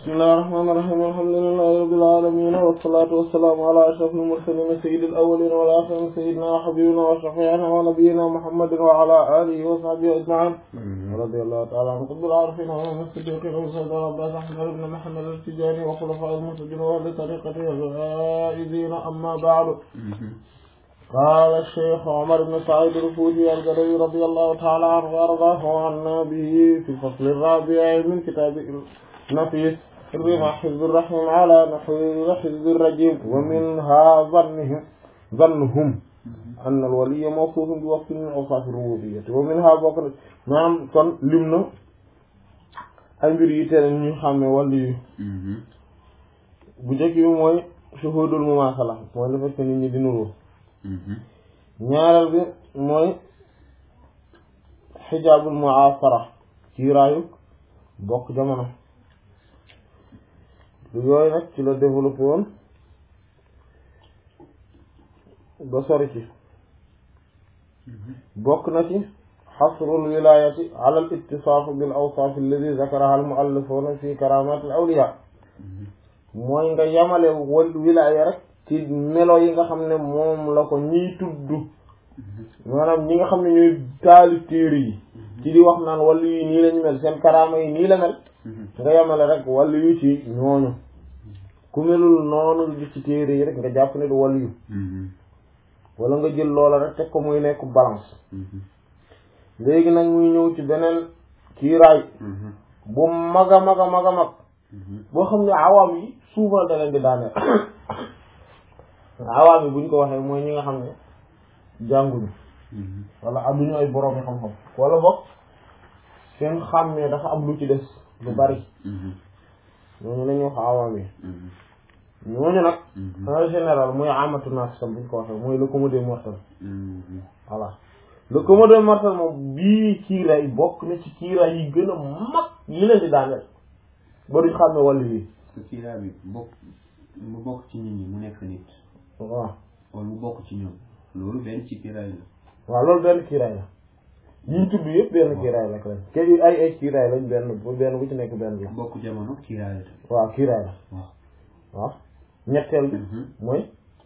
bismillahir rahmanir rahim alhamdulillahi rabbil alamin wassalatu wassalamu ala ashrafil mursalin sayyidil awwalin wal akhirin sayyidina wa habibina wa shafi'ina wa nabiyyina muhammadin wa ala alihi wa sahbihi ajma'in radiyallahu ta'ala an qutbil arifin wa an as-siddiqin wa sayyidina abbas ahmad ibn muhammad al-tijani wa khulafa'il muhtadin wa ahli tariqatihi al-faizin amma ba'du قال الشيخ عمر بن سعيد الفوزي الجليل رضي الله تعالى عنه وارضاه عنا به في الفصل الرابع من كتاب نفيس رمى حزب الرحيم على نحو حزب الرجيم ومنها ظنهم ظنهم أن الولي موصوف بوصف من أوصاف الربوبية ومنها بقر نعم كن لمنا ay mbir yi tere ñu xàmme wàllu yu bu njëkk bi mooy shuhudul mumaasala mooy le fait que nit ñi di nuru ñaareel bi mooy xijaabul mu'asara kiiraayu bokk jamono lu yooyu nag ci la développé woon ba sori ci bokk na ci xasrul wilayati ala al ittisaaf bil awsaaf alladi zakaraha al muallifuna fi karamat al awliya mooy nga yamale wal wilaya rek ci melo yi nga xam ne moom la ko ñiy tudd maanaam ñi nga xam ne ñooy taali téere yi ci di wax naan wàllu yi nii lañu mel seen karaama yi nii la mel nga yemale rek wàllu yu ci ñooñu ku melul noonu nga gis ci téere yi rek nga jàpp ne du wàllu yu wala nga jël loola rek teg ko muy nekk balance léegi nag muy ñëw ci beneen kiiraay bu mag a mag a mag a mag boo xam ne awaam yi souvent da leen di daaneel awaam yi buñ ko waxee mooy ñi nga xam ne jànguñu wala amuñu ay borom yi xam-xam wala boog seen xàmmee dafa am lu ci des lu bari ñooñu la ñuy wax awaam yi ñooñu nag en général mooy amatu naas tam buñ ko waxee mooy le commun des mortels voilà le commun des mortels moom bii kiiraay bokk na ci kiiraay yi gën a mag yi leen di daaneel ba duñ xàmmee wàllu yi parce que kiiraay bi bokk mu bokk ci nit ñi mu nekk nit waaw wala mu bokk ci ñoom loolu benn ci kiiraay la waaw loolu benn kiiraay la yiñ tudd yëpp benn kiiraay la lañ ke ay ay kiiraay lañ benn benn bu ci nekk benn la bokk jamono kiiraay la tamit waaw kiiraay la waaw waaw ñetteel bi mooy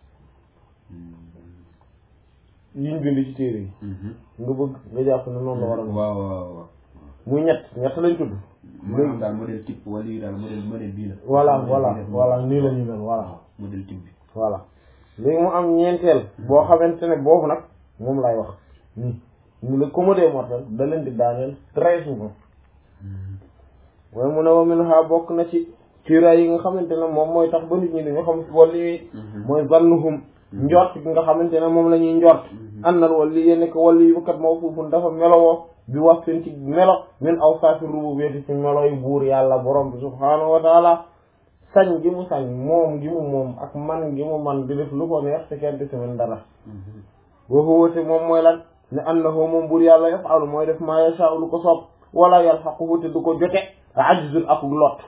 yiñ bind ci téere yi nga bëgg nga jàpp ne noonu la war a mel waaw waaw waaw muy ñett ñett lañ tudd maanaam daal modèle type wala yi daal modèle modèle bii la voilà voilà voilà nii la ñu mel voilà waaw modèle type bi voilà léegi mu am ñeenteel boo xamante ne boobu nag moom lay wax nii mu le commun des mortels da leen di daaneel très souvent waaye mu ne wa min ha bokk na ci kiiraay yi nga xamante ne moom mooy tax ba nit ñi dañu xam wàllu yi mooy zannuhum njort gi nga xamante ne moom la ñuy njort annal wàllu yi nekk wàllu yi kat mawsuufun dafa melowoo bi wax seen ci melo min awsaafi rububiyyati ci melo yi buur yàlla borom bi subhaanahu wa taala sañ gi mu sañ moom gi mu moom ak man gi mu man di def lu ko neex te kenn di si mën dara wa huwa te moom mooy lan ne annahu moom buur yàlla yaf'alu mooy def maa yashaa'u lu ko soob wala yalhaquhu te du ko jote ajzun ak lot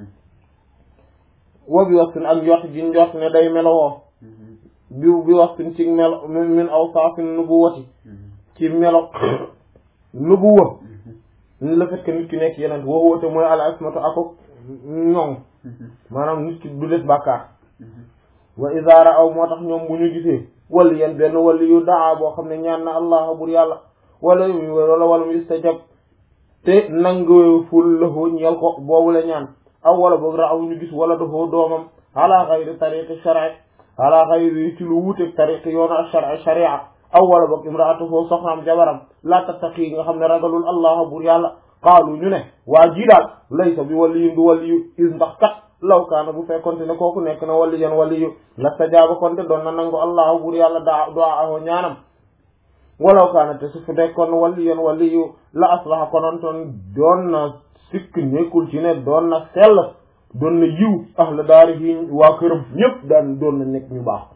wa bi waxtin ak njort gi njort ne day melowoo bi bi waxtin ci melo min awsaafin nubuwati ci melo nubuwa ni le fait que nit ki nekk yeneen wa huwa te mooy al ismatu akuk ñoŋ maanaam nit ki du def bàkkaar wa iza ra'aw moo tax ñoom bu ñu gisee wali yan benn wali yu daa boo xam ne ñaan na allah bur yàlla wala yu wala wala mu istajab te nangful lahu ñeel ko boobu la ñaan aw wala boog ra'aw ñu gis wala dafoo doomam ala xayri tariqi shar'i ala xayri ci lu wuuteeg tariqi yoonu ash-shar'i sharia aw wala boog imraatuhu soxnaam jabaram la tattaqi nga xam ne ragalul allah bur yàlla qaalu ñu ne waa jii daal laysa bi waliyu du waliyu is ndax kat law kaana bu fekkonte ne kooku nekk na waliyan waliyu la stajaaba konte doon na nangu allahu bur yàlla daa du'aahu ñaanam walaw kaana te su fu nekkoon waliyan waliyu la aslaha konontoon doon na sikk nekkul ci ne doon na sell doon na yiw ahla daari yi waa këram ñëpp daan doon na nekk ñu baax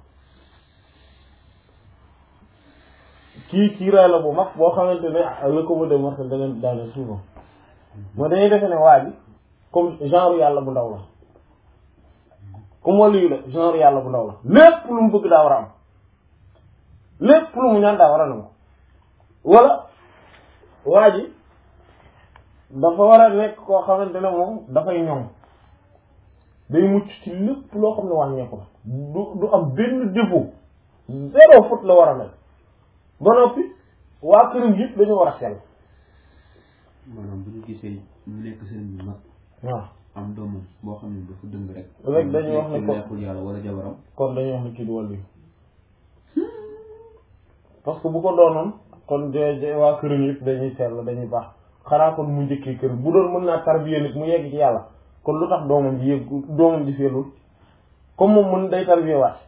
kii kiiraay la bu mag boo xamante ne le commun des mortels da leen daane souvent moo dañuy defe ne waa ji comme genre yàlla bu ndaw la comme wàllu la genre yàlla bu ndaw la lépp lu mu bëgg daa war a am lépp lu mu ñaan daa war a nangu wala waa ji dafa war a nekk koo xamante ne moom dafay ñoŋ day mucc ci lépp loo xam ne wàññeeku la du du am benn défaut zéro faute la war a mel ba noppi waa këram yëpp dañu war a sell maanaam bu ñu gisee mu nekk sëriñ bi mag waaw am doomam boo xam ne dafa dëng rek Rek dañuy wax ne ko- neexul yàlla wala jabaram kon dañuy wax ne kii du wàllu yi parce que bu ko doonoon kon de de waa këram yëpp dañuy sell dañuy baax xanaa kon mu njëkkee kër bu doon mën naa tarbiya nit mu yegg ci yàlla kon lu tax doomam ji yegg doomam ji sellul comme moom mën day tarbiya waat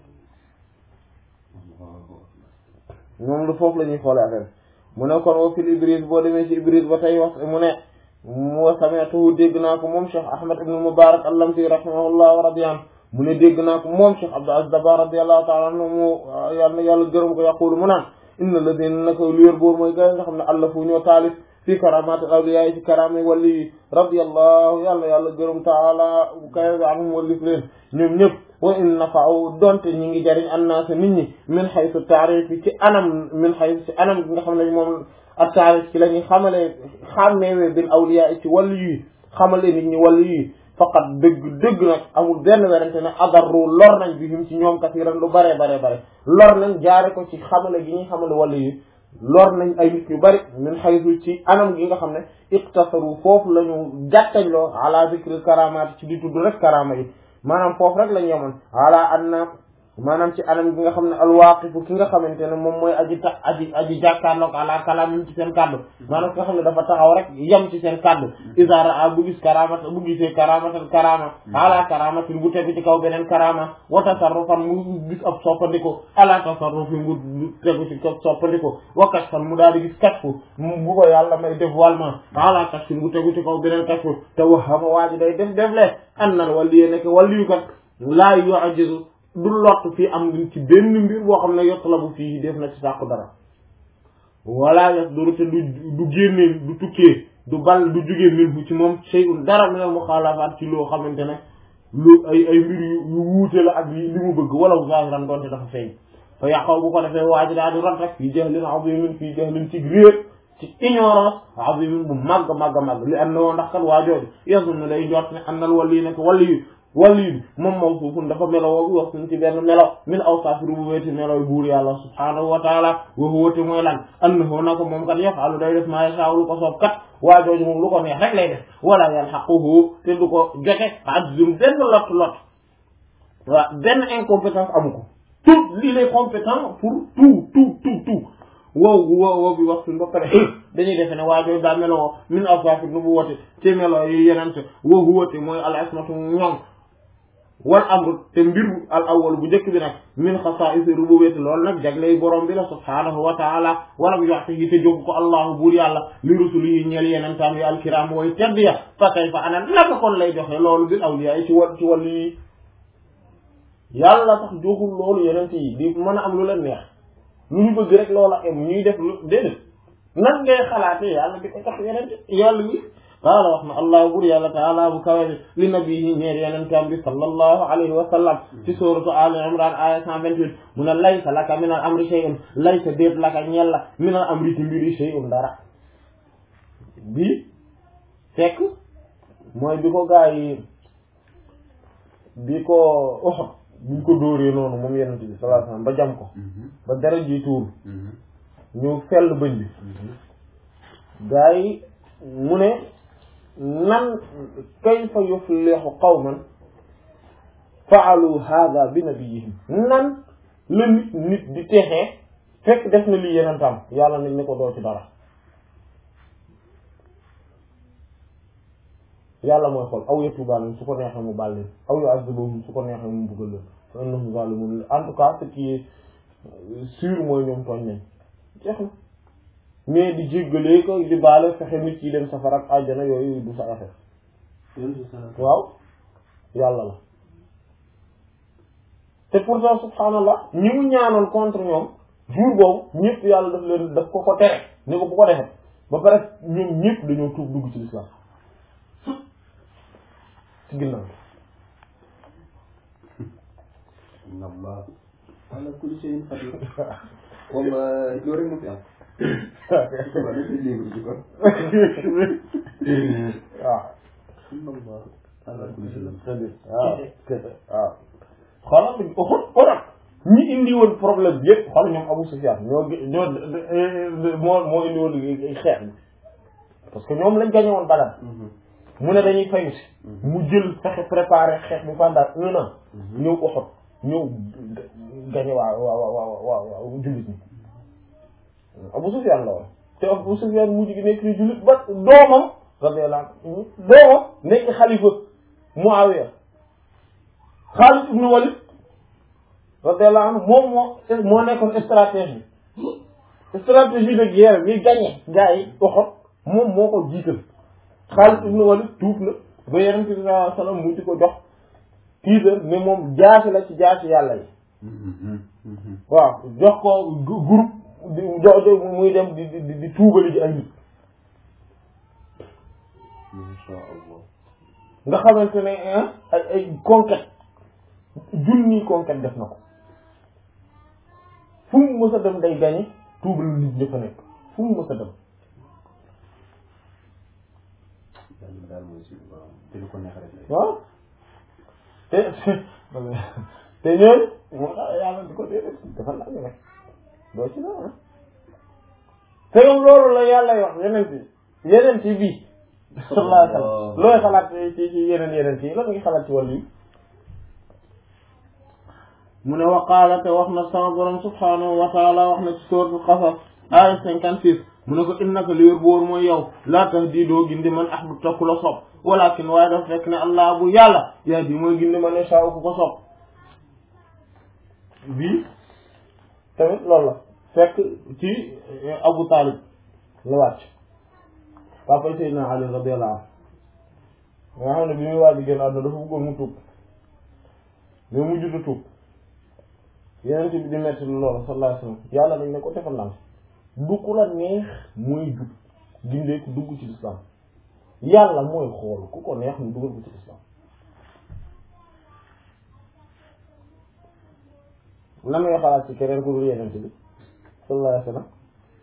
moom lu foofu la ñuy xoolee affaire mu ne kon wa fil Ibris boo demee ci Ibris ba tey wax mu ne mu sami'tuhu dégg naa ko moom Cheikh Ahmad ibn Mubarak al-Lamti rahimahullah wa radiyan mu ne dégg naa ko moom Cheikh Abdou Aziz Dabakh radiyallahu ta'ala anhu mu yàlla na yàlla gërëm ko yaqulu mu naan inna alladhina naka lu yor boobu mooy gars yi nga xam ne allafu ñoo taalif fii karamaati awliya yi ci karaama wali yi radiyallahu yàlla yàlla gërëm taala kay anhum walif leen ñoom ñëpp wa in nafa'u donte ñi ngi jariñ annaasa nit ñi min haythu taarif ci anam min haythu ci anam gi nga xam ne moom ak taarif ci la ñuy xamalee xàmmeewee bil awliya ci wàllu yi xamale nit ñi wàllu yi faqat dëgg dëgg nag amul benn werante ne adarru lor nañ bi him ci ñoom kasiran lu bare bare bare lor nañ jaare ko ci xamale gi ñuy xamale wàllu yi lor nañ ay nit yu bari min haythu ci anam gi nga xam ne iqtasaru foofu la ñu jàttañloo ala zikri karamaat ci di tudd rek karama yi maanaam foofu rek la ñu yemoon ala anna maanaam ci anam gi nga xam ne alwaaqifu ki nga xamante ne moom mooy aji ta aji aji jàkkaarloog ala kalaam ci seen kàddu maanaam ki nga xam ne dafa taxaw rek yem ci seen kàddu isa raa bu gis karamata bu gisee karamatan karama ala karamatin bu tegu ci kaw beneen karama wa tasarrufan mu gis ab soppandiko ala tasarrufin bu tegu ci kaw soppandiko wa kashfan mu daal di gis kashfu bu ko yàlla may dévoilement ala kashfin bu tegu ci kaw beneen kashfu te waxama waa ji day def def le an nan waliye nekk waliyu kat laa yu'jizu du lott fii am ci benn mbir boo xam ne yotlabu fii def na ci sàkku dara wala yas duru te du du génnee du tukkee du bal du jugee min ci moom shay'un dara min al muxaalafaat ci loo xamante ne lu ay ay mbir yu yu wuute la ak li mu bëgg wala zahiran doonte dafa feeñ fa yàqaw bu ko defee waa ji daal di rot rek fii jahlin azimin fii jahlin ci réer ci ignorance azimin bu màgg màgg màgg li am na woo ndax kat waa jooju yasunnu day njort ne am nal wali nekk wali yu wali bi moom mawsuufun dafa melo woo wax suñ ci benn melo min awsaafi rububiyyati melo buur yàlla subhaanahu wa taala wa huwa te mooy lan annahu na ko moom kat yaf'alu day def maa yashaa'u lu ko soob kat waa jooju moom lu ko neex rek lay def wala yalhaquhu te du ko jote ajzun benn lot lot waaw benn incompétence amu ko tout il est compétent pour tout tout tout tout wow wow wow bi wax suñ ba pare dañuy defe ne waa jooju daa meloo min awsaafi nubuwwati ci melo yi yenente wa huwa te mooy al ismatu ñoŋ wal amru te mbir al awwal bu njëkk bi nag min xasaa'is rububiyyati loolu nag jagley borom bi la subhaanahu wa taala walam yu'tihi te jóg ko allahu buur yàlla li rusulihi ñeel yenentaam yi alkiram way tedd ya fa kayfa ana naka kon lay joxe loolu bil awliya yi ci wal ci wàllu yi yàlla sax joxul loolu yenent yi di mën a am lu leen neex lu ñu bëgg rek loola am ñuy def lu déedéet nan ngay xalaatee yàlla di ko tax yenent yàlla yi qaala wax na allah bur yàlla taala bu kawe li nabiyi ñeer yenentam bi sallallahu alayhi wa sallam ci suratu ali imran aya cent vingt-huit mu ne laysa laka min al amri shay'un laysa déet laka ñeel la min al amri ci mbiri shay'un dara bi fekk mooy bi ko gaa yi bi ko Uhud buñ ko dóoree noonu moom yenent bi sallallahu alayhi wa sallam ba jam ko ba dara ji tuur ñu fell bëñ bi gaa yi mu ne nan kayfa yuflihu qawman fa'alu hadha bi nabiyihim nan la nit nit di texee fekk def na lii yenentam yàlla nañ ne ko doo ci dara yàlla mooy xool aw yatuuba alayhim su ko neexee mu baal leen aw yu'adhibuhum su ko neexee mu buggal leen fa innahum zalimun en tout cas ce qui est sûr mooy ñoom tooñ nañ jeex na mais di jéggalee ko di baale fexe nit yi dem safara ak àjjana yooyu du sa affaire waaw yàlla la te pourtant subhanallah ñi mu ñaanoon contre ñoom jour boobu ñëpp yàlla daf leen daf ko ko tere ni ko bu ko defee ba pare ñoom ñëpp dañoo tuub dugg ci l'islam ci ginnaaw Allah ala kulli shay'in qadir walla loolu rek moo fi am waaw ala kulli shay'in c'est-à-dire waaw waaw xoolal bi Uhud Uhud ñi indi woon problème bi yëpp xoolal ñoom Abu Sufyan ñoo gi- ñoo moo moo indi woon xeex bi parce que ñoom lañ gañe woon Badar mu ne dañuy fayu si mu jël fexe préparé xeex bi pendant un an ñëw Uhud ñëw gañe waa waa waa waa waa waa jullit ñi Abu Sufyan la woon te Abu Sufyan mujj gi nekk ni jullit ba doomam radiyallahu anhu doomam nekk xalifa Muawiya Xaalid ibn Walid radiyallahu anhu moom moo moo nekkoon stratégie stratégie de guerre bi gagné gars yi Uhud moom moo ko jiital Xaalid ibn Walid tuub na ba Yonent bi sallallahu alayhi wasallam mu di ko jox tiitar ne moom jaasi la ci jaasi yàlla yi waaw jox ko gu- groupe di jox jox muy dem di di di tuubali ji ay nit insha allah nga xamante ne ah ay ay conquête junni conquête def na ko fu mu mës a dem day gañe tuubal nit ñi fa nekk fu mu mës a dem yàlla daal mooy si waaw te lu ko neex rek lay waaw te te ñooñu moo tax yàlla di ko déedéet dafa la rek doo ci dara ah te yow loolu la yàlla wax yeneen ci yeneen ci bii sallallahu alayhi wa sallam looy xalaat ci ci yeneen yeneen ci lan nga xalaat ci wàllu yi mu ne waqaala te wax na sama borom subhanahu wa taala wax na ci suratul qasas aya cinquante six mu ne ko innaka li wér bu wóor mooy yow laa tahdi doo gindi man ahbabta ku la sopp walakin waaye dafa fekk ne allah bu yàlla yahdi mooy gindi man yashaa ku ko sopp bii tamit loolu la fekk ci Abu Talib la wàcc papa Seydina Ali radiyallahu anhu nga xam ne bi muy waaj génn àdduna dafa bëggoon mu tuub mais mu judd tuub yeneen bi di metti lu loolu sallallahu alayhi wasallam yàlla dañ ne ko defal naa du ku la neex mooy jub gindee ku dugg ci lislaam yàlla mooy xool ku ko neex mu dugal ko ci lislaam lan ngay xalaat ci keneen ku dul yeneen bi sallallahu alayhi wasallam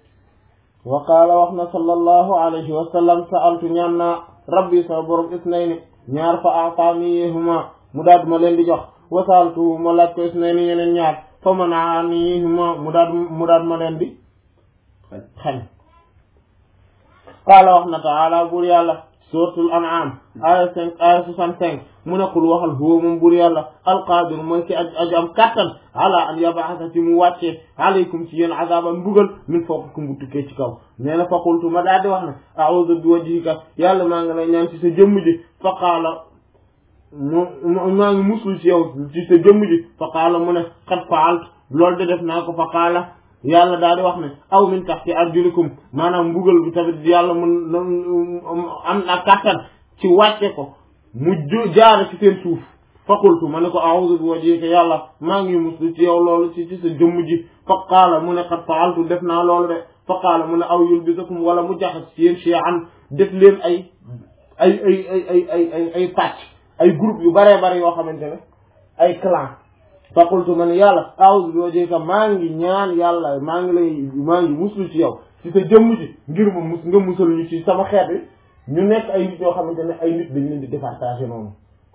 wa qaala wax na sallallahu alayhi wa sallam sa'altu ñaan naa rabbi sama borom isnayni ñaar fa a'taanihuma mu daal ma leen di jox wa sa'altu ma laaj ko isnayni yeneen ñaar fa mana'anihuma mu daal mu daal ma leen di xañ qaala wax na ta'ala buur yàlla suratul an'am aya cinq aya soixante-cinq mu nekkul waxal huwa moom buur yàlla alqaadir mooy ki aj aju am kattan ala an yab'atha ci mu wàccee alaykum ci yéen azaban mbugal min fawqikum bu tukkee ci kaw nee na fa qultu ma daal di wax ne a'udhu bi wajhika yàlla maa ngi lay ñaan ci sa jëmm ji fa qaala mu maa ngi musul ci yow ci sa jëmm ji fa qaala mu ne qad fa'altu loolu de def naa ko fa qaala yàlla daal di wax ne aw min tahti arjulikum maanaam mbugal bi tamit yàlla mun am na kattan ci wàcce ko mu ju jaare ci seen suuf faqultu ma ne ko a'udhu bi wajhika yàlla maa ngi muslu ci yow loolu ci ci sa jëmm ji fa qaala mu ne qad fa'altu def naa loolu de fa qaala mu ne aw yulbisakum wala mu jaxas ci yéen shay'an def leen ay ay ay ay ay ay ay ay pàcc ay groupe yu baree bare yoo xamante ne ay clan faqultu man yàlla a'udhu bi wajhika maa ngi ñaan yàlla maa ngi lay maa ngi muslu ci yow ci sa jëmm ji ngir ma mus nga musal ñu ci sama xeet wi ñu nekk ay nit yoo xamante ne ay nit dañ leen di départager noonu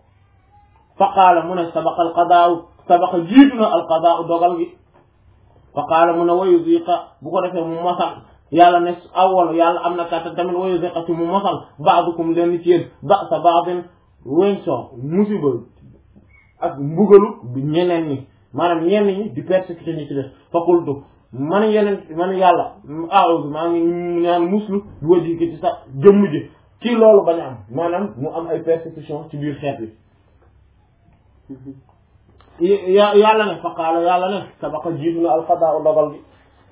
fa qaala mu ne sabaqa al qadaa'u sabaqa jiitu na al qadaa'u dogal gi fa qaala mu ne wa yuziqa bu ko defee mu mosal yàlla ne awwal yàlla am na kàttan tamit wa yuziqa ci mu mosal ba'dukum leen ci yéen ba'sa ba'din weñ soo musiba ak mbugalu bi ñeneen ñi maanaam ñenn ñi di persécuté ñi ci def fa qultu man yeneen man yàlla a'udhu maa ngi ñaan muslu bu wajhika ci sa jëmm ji ci loolu bañ a am maanaam mu am ay persécution ci biir xeet bi ya yàlla ne fa qaala yàlla ne sabaqa jiitu na alqadaa dogal bi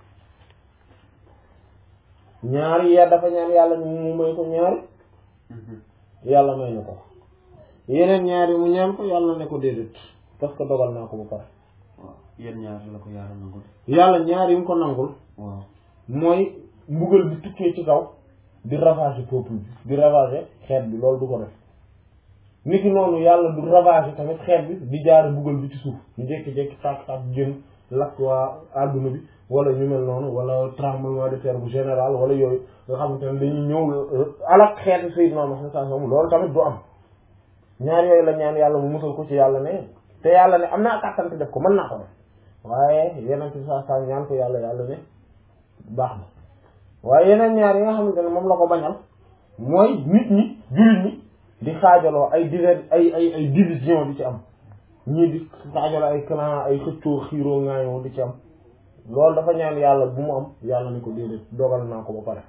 ñaari ya dafa ñaan yàlla mu may ko ñaari yàlla may na ko yeneen ñaari mu ñaan ko yàlla ne ko déedéet parce que dogal naa ko ba pare waaw yéen ñaar la ko yàlla nangul yàlla ñaari mu ko nangul waaw mooy mbugal bi tukkee ci kaw di ravager peuple bi di ravager xeet bi loolu du ko def niki noonu yàlla du ravager tamit xeet bi di jaare mbugal bi ci suuf ñu jékki-jékki tàkk-tàkk jën lakk waa àdduna bi wala ñu mel noonu wala tremblement de terre bu général wala yooyu nga xamante ne dañuy ñëw alak xeeti Seydina Muhammad sallallahu alayhi wasallam loolu tamit du am ñaar yooyu la ñaan yàlla mu musal ko ci yàlla ne te yàlla ne am naa kàttan te def ko mën naa ko def waaye yeneen ci saa saa ñaan ko yàlla yàlla ne baax na waaye yeneen ñaar yi nga xamante ne moom la ko bañal mooy nit ñi jullit ñi di xaajaloo ay diver ay ay ay division di ci am ñii di xaajaloo ay clan ay xëccoo xiiroo ŋaayoo di ci am loolu dafa ñaan yàlla bu mu am yàlla ni ko déedéet dogal naa ko ba pare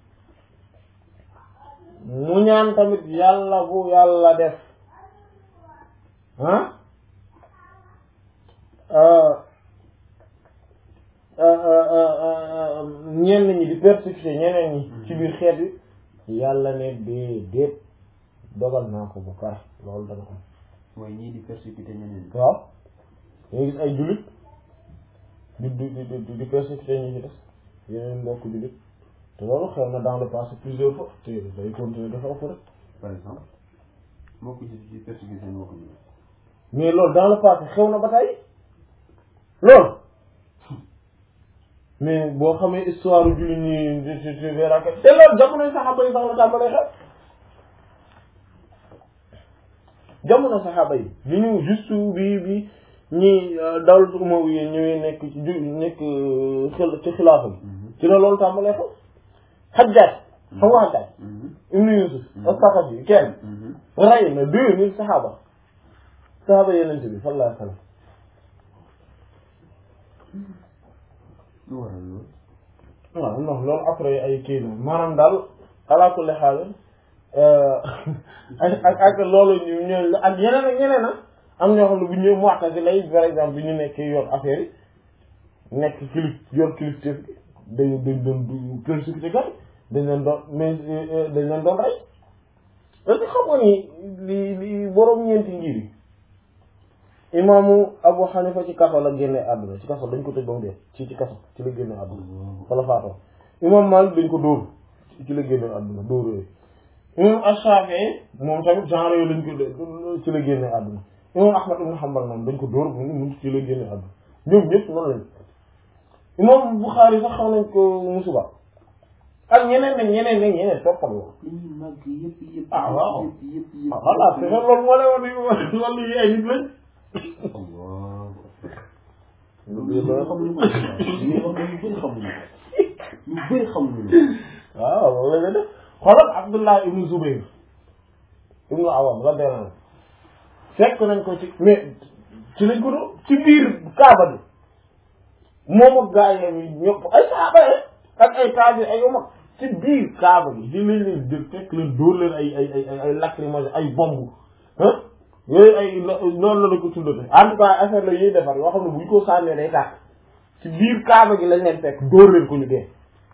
mu ñaan tamit yàlla bu yàlla def ah ñenn ñi di persécuter ñeneen ñi ci biir xeet yi yàlla ne déedéet dogal naa ko ba pare loolu dana am mooy ñii di persécuter ñeneen waaw nga gis ay jullit di di di di di persécuter ñi ci des yeneen mbokk jullit te loolu xew na dans le passé plusieurs fois te day continuer dafa ëpp rek par exemple moo ko gis ci persécuter moo ko ñu mais loolu dans le passé xew na ba tey loolu mais boo xamee histoire jullit ñi ci ci verra que te loolu jamonoy saxaaba yi sax la tàmbalee xew jamono saxaaba yi bi ñu juste bi bi ñi dawlatu umayya ñëwee nekk ci ju nekk xil ci xilaafa bi ci la loolu tàmbalee xew Hajjaj xam nga Hajjaj ibnu Yusuf as-Saqafi kenn rey na deux mille saxaaba saxaaba yeneen bi sallallahu alayhi wa sallam lu waral loolu waaw non loolu après ay kii la maanaam daal ala kulli xaal ak ak ak loolu ñu ñooy ak yeneen ak ñeneen a am ñoo xam ne bu ñu Mu'tazila lay par exemple bi ñu nekkee yor affaire yi nekk kilif yor kilif te dañ dañ doon persécuté kat dañ leen doon mais dañ leen doon rey est-ce que xam nga ni li li boroom ñeenti ngir yi imaamu Abu Hanifa ci kaso la génne àdduna ci kaso dañ ko tëj ba mu dee ci ci kaso ci la génne àdduna fa la faatoo imaam Malik dañ ko dóor ci la génne àdduna dóor yooyu imam Ash-Shafi'i moom tamit genre yooyu lañ ko ci la génne àdduna imam Ahmad ibn Hanbal moom dañ ko dóor mu ci la génne àdduna ñoom ñëpp noonu lañ imam Bukhari sax xam nañ ko musuba ak ñeneen nag ñeneen nag ñeneen toppal la li ñuy màgg yëpp yëpp ah waaw yëpp yëpp yëpp ah voilà c'est ça loolu moo lay wax ni loolu yi ay nit lañ Allah loolu loolu xamuñu ko li ngay wax ñu bëri xamuñu ko ñu bëri xamuñu ko waaw loolu la def xoolal Abdullah ibnu Zubayr ibnu Awam radiyallahu anhu fekk nañ ko ci mais ci lañ ko doon ci biir Kaaba bi moom ak gaa yi ñëpp ay saaba ak ay taabi ay umar ci biir Kaaba bi di lañ leen jël fekk leen dóor leen ay ay ay ay lacrymogène ay bomb ah yooyu ay noonu la la ko tuddate en tout cas affaire la yuy defar yoo xam ne bu ñu ko sànnee day tàkk ci biir Kaaba gi lañ leen fekk dóor leen ko ñu dee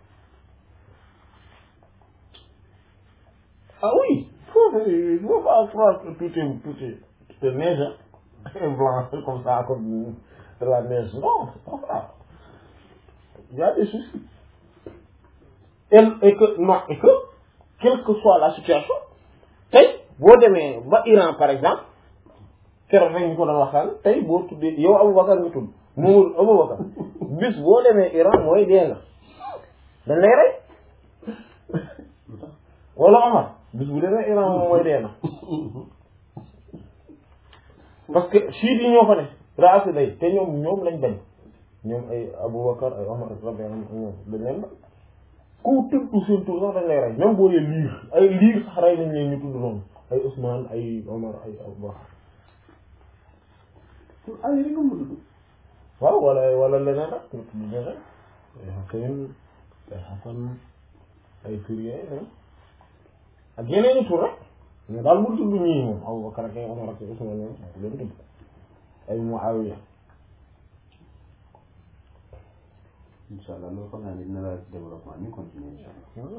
Ah oui, il faut, il faut pas croire que tout est, tout est, tout est neige, hein, et blanc, comme ça, comme de la neige. Non, c'est pas ça. Il y a des soucis. Et, et que, non, et que, quelle que soit la situation, tey boo demee ba Iran par exemple, keroog rek ñu ko doon waxtaan tey boo tuddee yow Aboubacar nga tudd Momadou Aboubacar bis boo demee Iran mooy dee nga dañ lay rey wala Omar bis bu demee Iran moom mooy dee na parce que chiites yi ñoo fa ne raasi day te ñoom ñoom lañ bañ ñoom ay Aboubacar ay Omar radiyallahu anhum ñoom dañ leen ba ku tudd seen tur sax dañ lay rey même boo dee liir ay liir sax rey nañ leen ñu tudd noonu ay Ousmane ay Omar ay Aboubacar ay rek nga mu tudd waaw wala wala leneen rek ñu tudd leneen ay Hussein ay Hassan ay Fourier ak yeneen i tur rek mais daal bu tudd ñii moom Aboubacar ak ay Omar ak ay Ousmane ñoom leen tudd ay Muawiya incha allah loolu xam naa ne dina la ci développement ñu continuer incha allah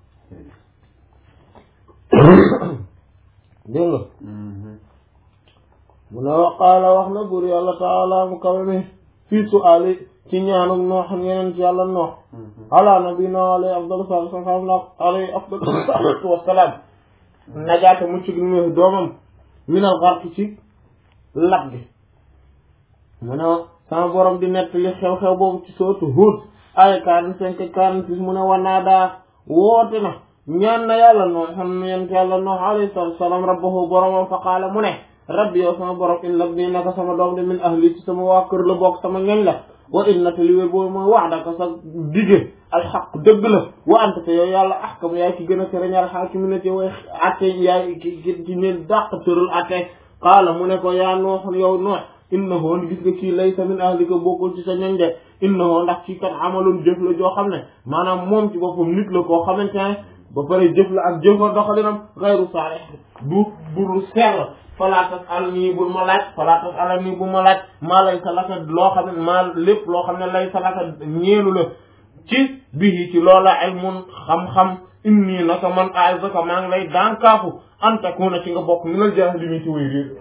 dégg nga mu ne waqaala wax na buur yàlla taala mu kawe mi fii su'aali ci ñaanum noox yeneen ci yàlla noox ala nabina alayhi afdalu salatu wasalam na alayhi afdalu salatu wasalaam najaate mucc gi mu doomam minal xarki ci lab gi mu ne sama borom di nett li xew-xew boobu ci sootu Huud ay quarante cinq quarante six mu ne wanaa daa woote na ñaan na yàlla noo xam ne yent yàlla noo alayhi salaatu wasalaam rabbahu boromam fa qaala mu ne rabbi yow sama borom inna nii naka sama doom de min ahli ci sama waa kër la bokk sama ñoñ la wa inna te li wér boobu mooy wax daka sa dige alxaq dëgg la wa anta te yow yàlla ahkam yaay ki gën a tërañal xaakimi na te way atte yaay ki ki ci ne dàq tëral atte qaala mu ne ko yaa noox yow noox innahu gis nga kii laysa min ahlika bokkul ci sa ñoñ de innahu ndax kii kat amaloon jëf la joo xam ne maanaam moom ci boppam nit la koo xamante ne ba pare jëf la ak jëfa doxalinam xayru saalih du buru sell falaa tas'alnii bul ma laaj falaa tas'alnii bu ma laaj maa laysa laka loo xam ne maa lépp loo xam ne laysa laka ñeelu la ci bihi ci loola ilmun xam-xam inni naka man a'izaka maa ngi lay daankaafu an takuna ci nga bokk minal jaahiliin ci way réer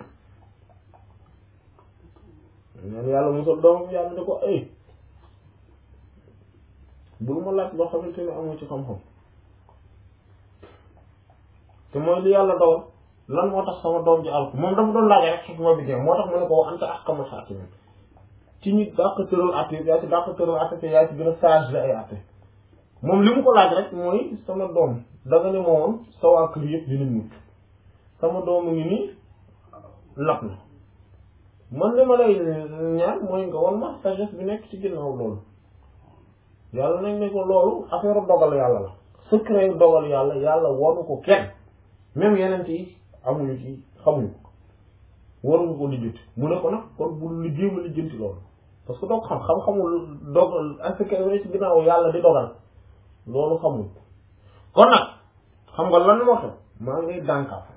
ñaan yàlla musal doom yàlla ne ko ay bul ma laaj loo xamante ne amu ci xam-xam te mooy li yàlla dogal lan moo tax sama doom ji alku moom dafa doon laaj rek xikma bi jeex moo tax mu ne ko wa anta ahkamul haakimiin ci ñi dàq tëral atte yaa ci dàq tëral atte te yaa ci gën a sage la ay atte moom li mu ko laaj rek mooy sama doom da nga ne moom sa waa kër yëpp dinañ mucc sama doom ngi nii lap na man li ma lay ñaan mooy nga wan ma sagesse bi nekk ci ginnaaw loolu yàlla nañ ne ko loolu affaire dogal yàlla la secret dogal yàlla yàlla wanu ko kenn même yeneen yi amuñu ci xamuñu ko waruñu ko lijjanti mu ne ko nag kon bul li jéem a lijjanti loolu parce que doo ko xam xam-xamul dogal secret bi ci ginnaaw yàlla di dogal loolu xamuñ kon nag xam nga lan moo tax maa ngi dànkaaf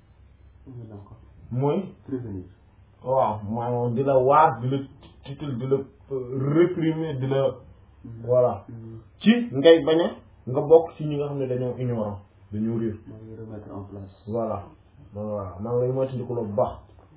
mooy prévenir waaw maanaam di la waar di la tiital di la réprimer di la voilà ci ngay bañ a nga bokk ci ñi nga xam ne dañoo ignorant dañoo réer maa ngi remettre en place voilà voilà maa ngi lay moytandiku lu baax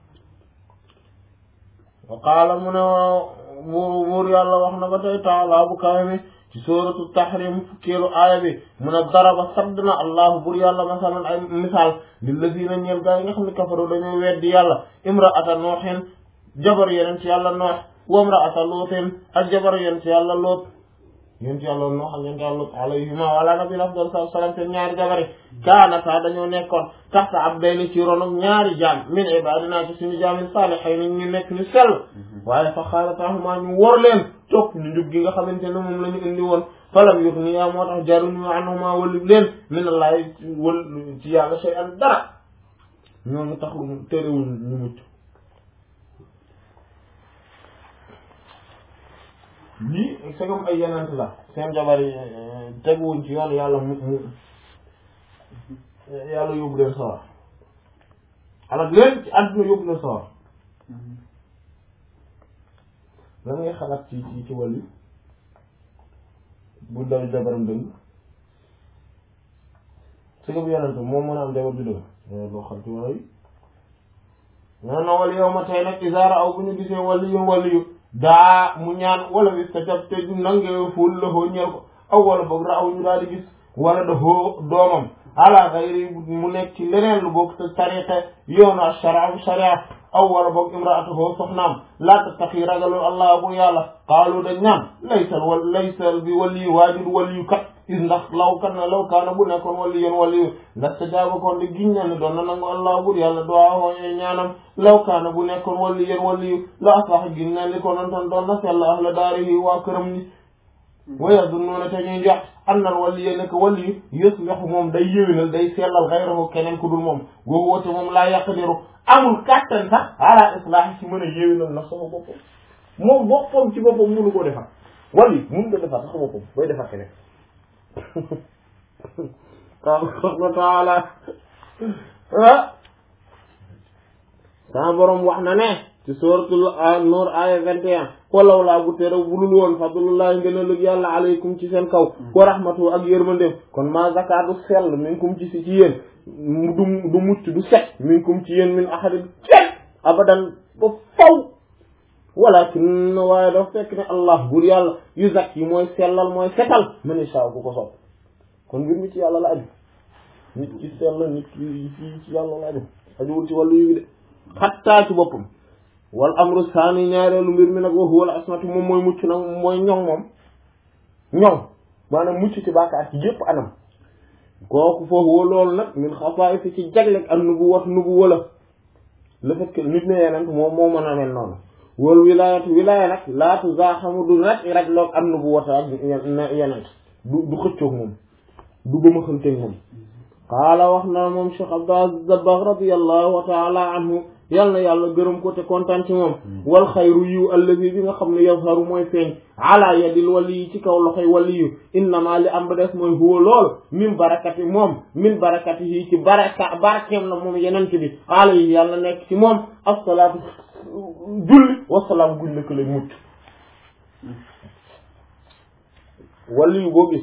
wa qaala mu ne buur buur yàlla wax na ba tey taala bu kawe mi ci sóoratu tahrim fukkeelu aaya bi mu ne daraba sadd na allahu buur yàlla masalan ay misaal lillazina ñeel gaa yi nga xam ne kafaru dañoo weddi yàlla imraata nooxin jabar yeneen ci yàlla noox wa imraata luutin ak jabar yeneen ci yàlla luut yéen ci yàlla noo xam ne yàlla lut alayhima wala nabi afdal salaam seen ñaari jabari kaanata dañoo nekkoon taxta abdayni ci ronok ñaari jaam min ibadina ci suñu jaam yi saalihiin ñu nekk ñu sell waaye fa xaalatahuma ñu wor leen topp ñu njub gi nga xamante ne moom la ñu indi woon falam yughniya moo tax jaruñu anhuma walib leen min allahi wal ci yàlla shay'an dara ñooñu tax terewul ñu mucc lii c'est comme ay yenent la seen jabar yi teguwuñ ci yoon yàlla mu mu yàlla yóbbu leen sawar alors leen ci àdduna yóbbu leen sawar lan ngay xalaat ci ci ci wàllu bu daw jabaram dëgg c'est comme yenent moom mën a am jabar bi dëgg loo xam ci wàllu yi non non wala yow ma tey nag isaara aw bu ñu gisee wàllu yu wàllu yu daa mu ñaan wala bi ta jab te du nange ful la hoo ñeel ko aw wala boog ra aw ñu daal di gis wala da hoo doomam ala gayri mu nekk ci leneen lu bokk te tariqa yoonu ak sharia sharia aw wala boog imraatu hoo soxnaam laa tattaqi ragalul allah bu yàlla qaalu dañ naan laysal wal laysal bi wali waajur waliyu kat is ndax law kan na law kaana bu nekkoon wali yoon waliyu ndax te jaaba kon di giñ na ne doon na nangu allah bur yàlla duwaa hooñee ñaanam law kaana bu nekkoon wali yoon waliyu la asax giñ na li ko noon tan doon na sell ahla daarihi waa këram ni waya du noona te ñuy jox annal waliyu nekk waliyu yuslihu moom day yéwénal day sellal xayrahu keneen ku dul moom googu woote moom laa yaqdiru amul kàttan sax ala islaahi ci mën a yéwénal na sama boppam moom boppam ci boppam mënu koo defar wali mënu ko defar sax boppam bay defar keneen qaala taala ah sama borom wax na ne ci suratul nur aya vingt et un walaw laa bu tere bulul woon fadlullahi ngeen a lëg yàlla aleykum ci seen kaw wa rahmatu ak yërmandeem kon ma zakatu sell minkum ci si ci yéen du du mucc du set minkum ci yéen min ahadin kenn abadan ba faw walakin waaye dafa fekk ne allah bur yàlla yu zak yi mooy sellal mooy setal man insha bu ko sopp kon mbir mi ci yàlla la aju nit ki sell nit ki ci ci yàlla la aju ajuwul ci wàllu yi de xattaa ci boppam wal amru saani ñaareelu mbir mi nag wa huwa al asmatu moom mooy mucc nag mooy ñoŋ moom ñoŋ maanaam mucc ci bàkkaar ci yépp anam kooku foofu loolu nag min xasaa'is ci jaglek ak nubuwat nubuwa la le fait que nit ne yeneen moom moo mën a mel noonu wal wilaayatu wilaaya nag laa tuzaaxamu du rek rek loog am nubuwata ak yeneen du du xëccoog moom du gëma xanteeg moom qaala wax na moom Cheikh Abdul Aziz Dabakh radiyallahu taala anhu yal na yàlla gërëm ko te kontaan ci moom wal xayru yiw allazi bi nga xam ne yazharu mooy feeñ ala yadil wali yi ci kaw loxoy wali yu innama li am ba des mooy huwa lool min barakati moom min barakati yi ci baraka barkeem la moom yenent bi alayhi yàlla nekk ci moom assalaatu julli wasalaam guñ la ko lay mucc wali yu boo gis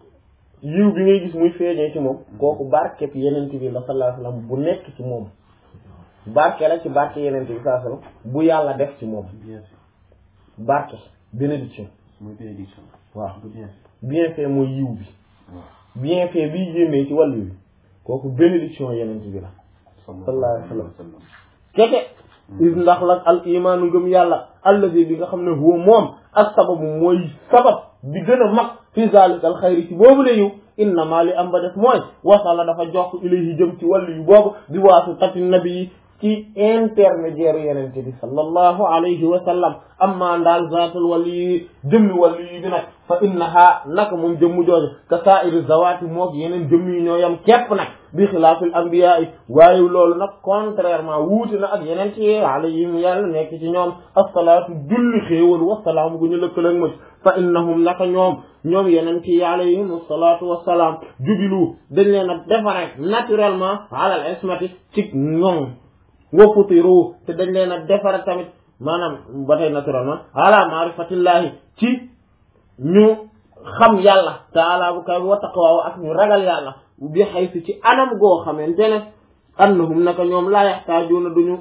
yiw bi ngay gis muy feeñee ci moom kooku barkeb yenent bi la sallallahu alayhi wasallam bu nekk ci moom barke la ci barke yeneen bi saa sallam bu yàlla def ci moom bien fait barke bénédiction mooy bénédiction waaw bu bien fait bien fait mooy yiw bi waaw bien fait biy génnee ci wàllu bi kooku bénédiction yeneen bi la sallallahu alayhi wa sallam keke is ndax la al imaanu ngëm yàlla allazi bi nga xam ne huwa moom ak sababu mooy sabab bi gën a mag fi zalika al xayri ci boobu la yiw innama li am ba def mooy wasala dafa jox ilayhi jëm ci wàllu yu boobu di waasu tati nabi yi ci intermédiaire yenente bi sallallahu alayhi wa sallam amma ndaal zaatul wali yi jëmmi wàllu yi bi nag fa innaha naka moom jëmmu jooju ka saa'iri zawaati mook yeneen jëmm yi ñoo yam képp nag bi xilaafil anbiya yi waaye loolu nag contrairement wuute na ak yeneen ci alayhim yàlla nekk ci ñoom assalaatu julli xéewal wasalaamu gu ñu lëkkaleeg maj fa innahum naka ñoom ñoom yeneen ci alayhim asalaatu wasalaam jubilu dañ leen a defare naturellement alal ismati ci ñoom wa futiru te dañ leen a defare tamit maanaam ba tey naturellement ala maarifatillahi ci ñu xam yàlla taala bu kay wa taqwa ak ñu ragal yàlla bi xaysu ci anam goo xamante ne annahum naka ñoom laa yaxtaajuuna duñu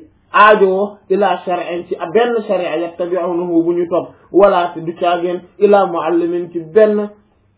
aajoo ila shar'in ci benn sharia yattabi'unahu bu ñu topp wala te du caageen ila muallimin ci benn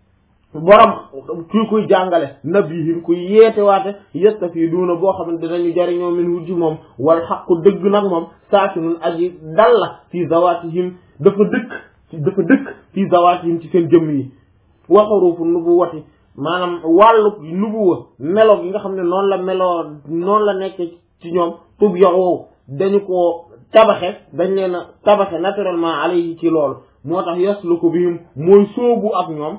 borom kii kuy jàngale nabihin kuy yeete waate yastafiduuna boo xam ne dinañu jariñoo min hu ci moom wal xaqu dëgg nag moom saakinun aji dalla fi zawatihim dafa dëkk dafa dëkk fi zawatihim ci seen jëmm yi wa xurufu nubuwati maanaam wàllu nubuwa melo gi nga xam ne noonu la meloo noonu la nekk ci ñoom tub yoxoo dañu ko tabaxe dañ leen a tabaxe naturellement alayhi ci loolu moo tax yasluku bihim mooy sóobu ak ñoom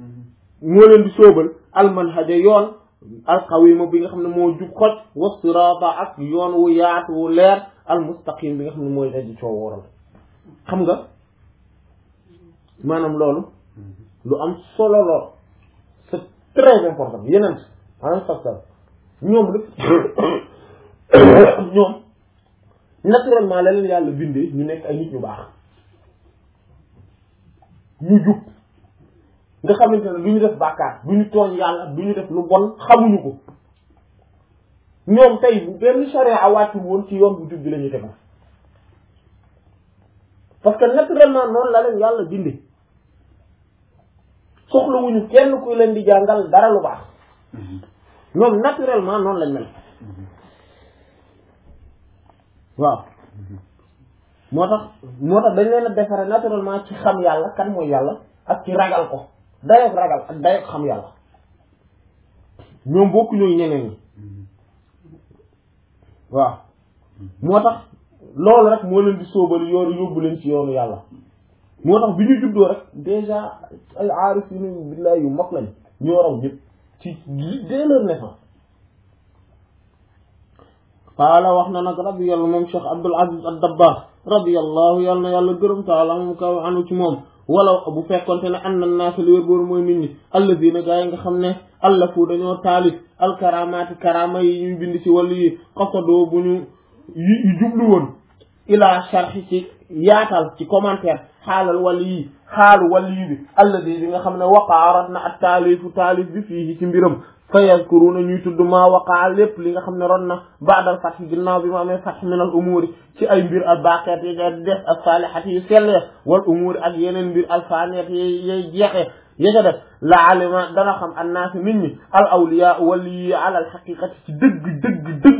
moo leen di sóobal almanhaja yoon alqawima bi nga xam ne moo jub xoj wa sirata ak yoon wu yaatu wu leer almustaqim bi nga xam ne mooy daji coo wooral xam nga maanaam loolu lu am solo lool c'est très important yeneen maanaam sax sax ñoom la ñoom naturellement la leen yàlla bindee ñu nekk ay nit ñu baax ñu jub nga xamante ne du ñu def bàkkaar du ñu tooñ yàlla du ñu def lu bon xamuñu ko ñoom tey bu benn charia wàccul woon ci yoon bu jub bi la ñuy tegu parce que naturellement noonu la leen yàlla bindee soxlawuñu kenn kuy leen di jàngal dara lu baax ñoom naturellement noonu lañ mel waaw moo tax moo tax dañ leen a defare naturellement ci xam yàlla kan mooy yàlla ak ci ragal ko dayoog ragal ak dayoog xam yàlla ñoom bokku ñooy ñeneen ñi waaw moo tax loolu rek moo leen di sóobal yoonu yóbbu leen ci yoonu yàlla moo tax bi ñu juddoo rek déjà ay aarif yu nu billaay yu mag lañ ñoo raw ñëpp ci dès leur naissance qaala wax na nag rabbi yàlla moom Cheikh Abdul Aziz ad-Dabbaax radiyallahu yàlla na yàlla gërëm taala moom kaw anu ci moom wala bu fekkonte ne an na naasa li wér booru mooy nit ñi alladina gaa yi nga xam ne allafu dañoo taalif alkaramaati karama yi ñuy bind ci wàllu yi xasadoo bu ñu yu jublu woon ila sharhi ci yaatal ci commentaire xaalal wàllu yi xaalu wàllu yi bi alladi bi nga xam ne waqaarat na ak taalifu taalif bi fii ci mbiram fa yazkuruna ñuy tudd maa waqaa lépp li nga xam ne ron na baadal fath ginnaaw bi ma amee fath min al umuuri ci ay mbir al baqiyat yi nga def al saalihat yu sell wal umuuri ak yeneen mbir al faaniyat yi yay jeexee ya ca def la alima dana xam annaasi nit ñi al awliya wali yi ala al xaqiqati ci dëgg dëgg dëgg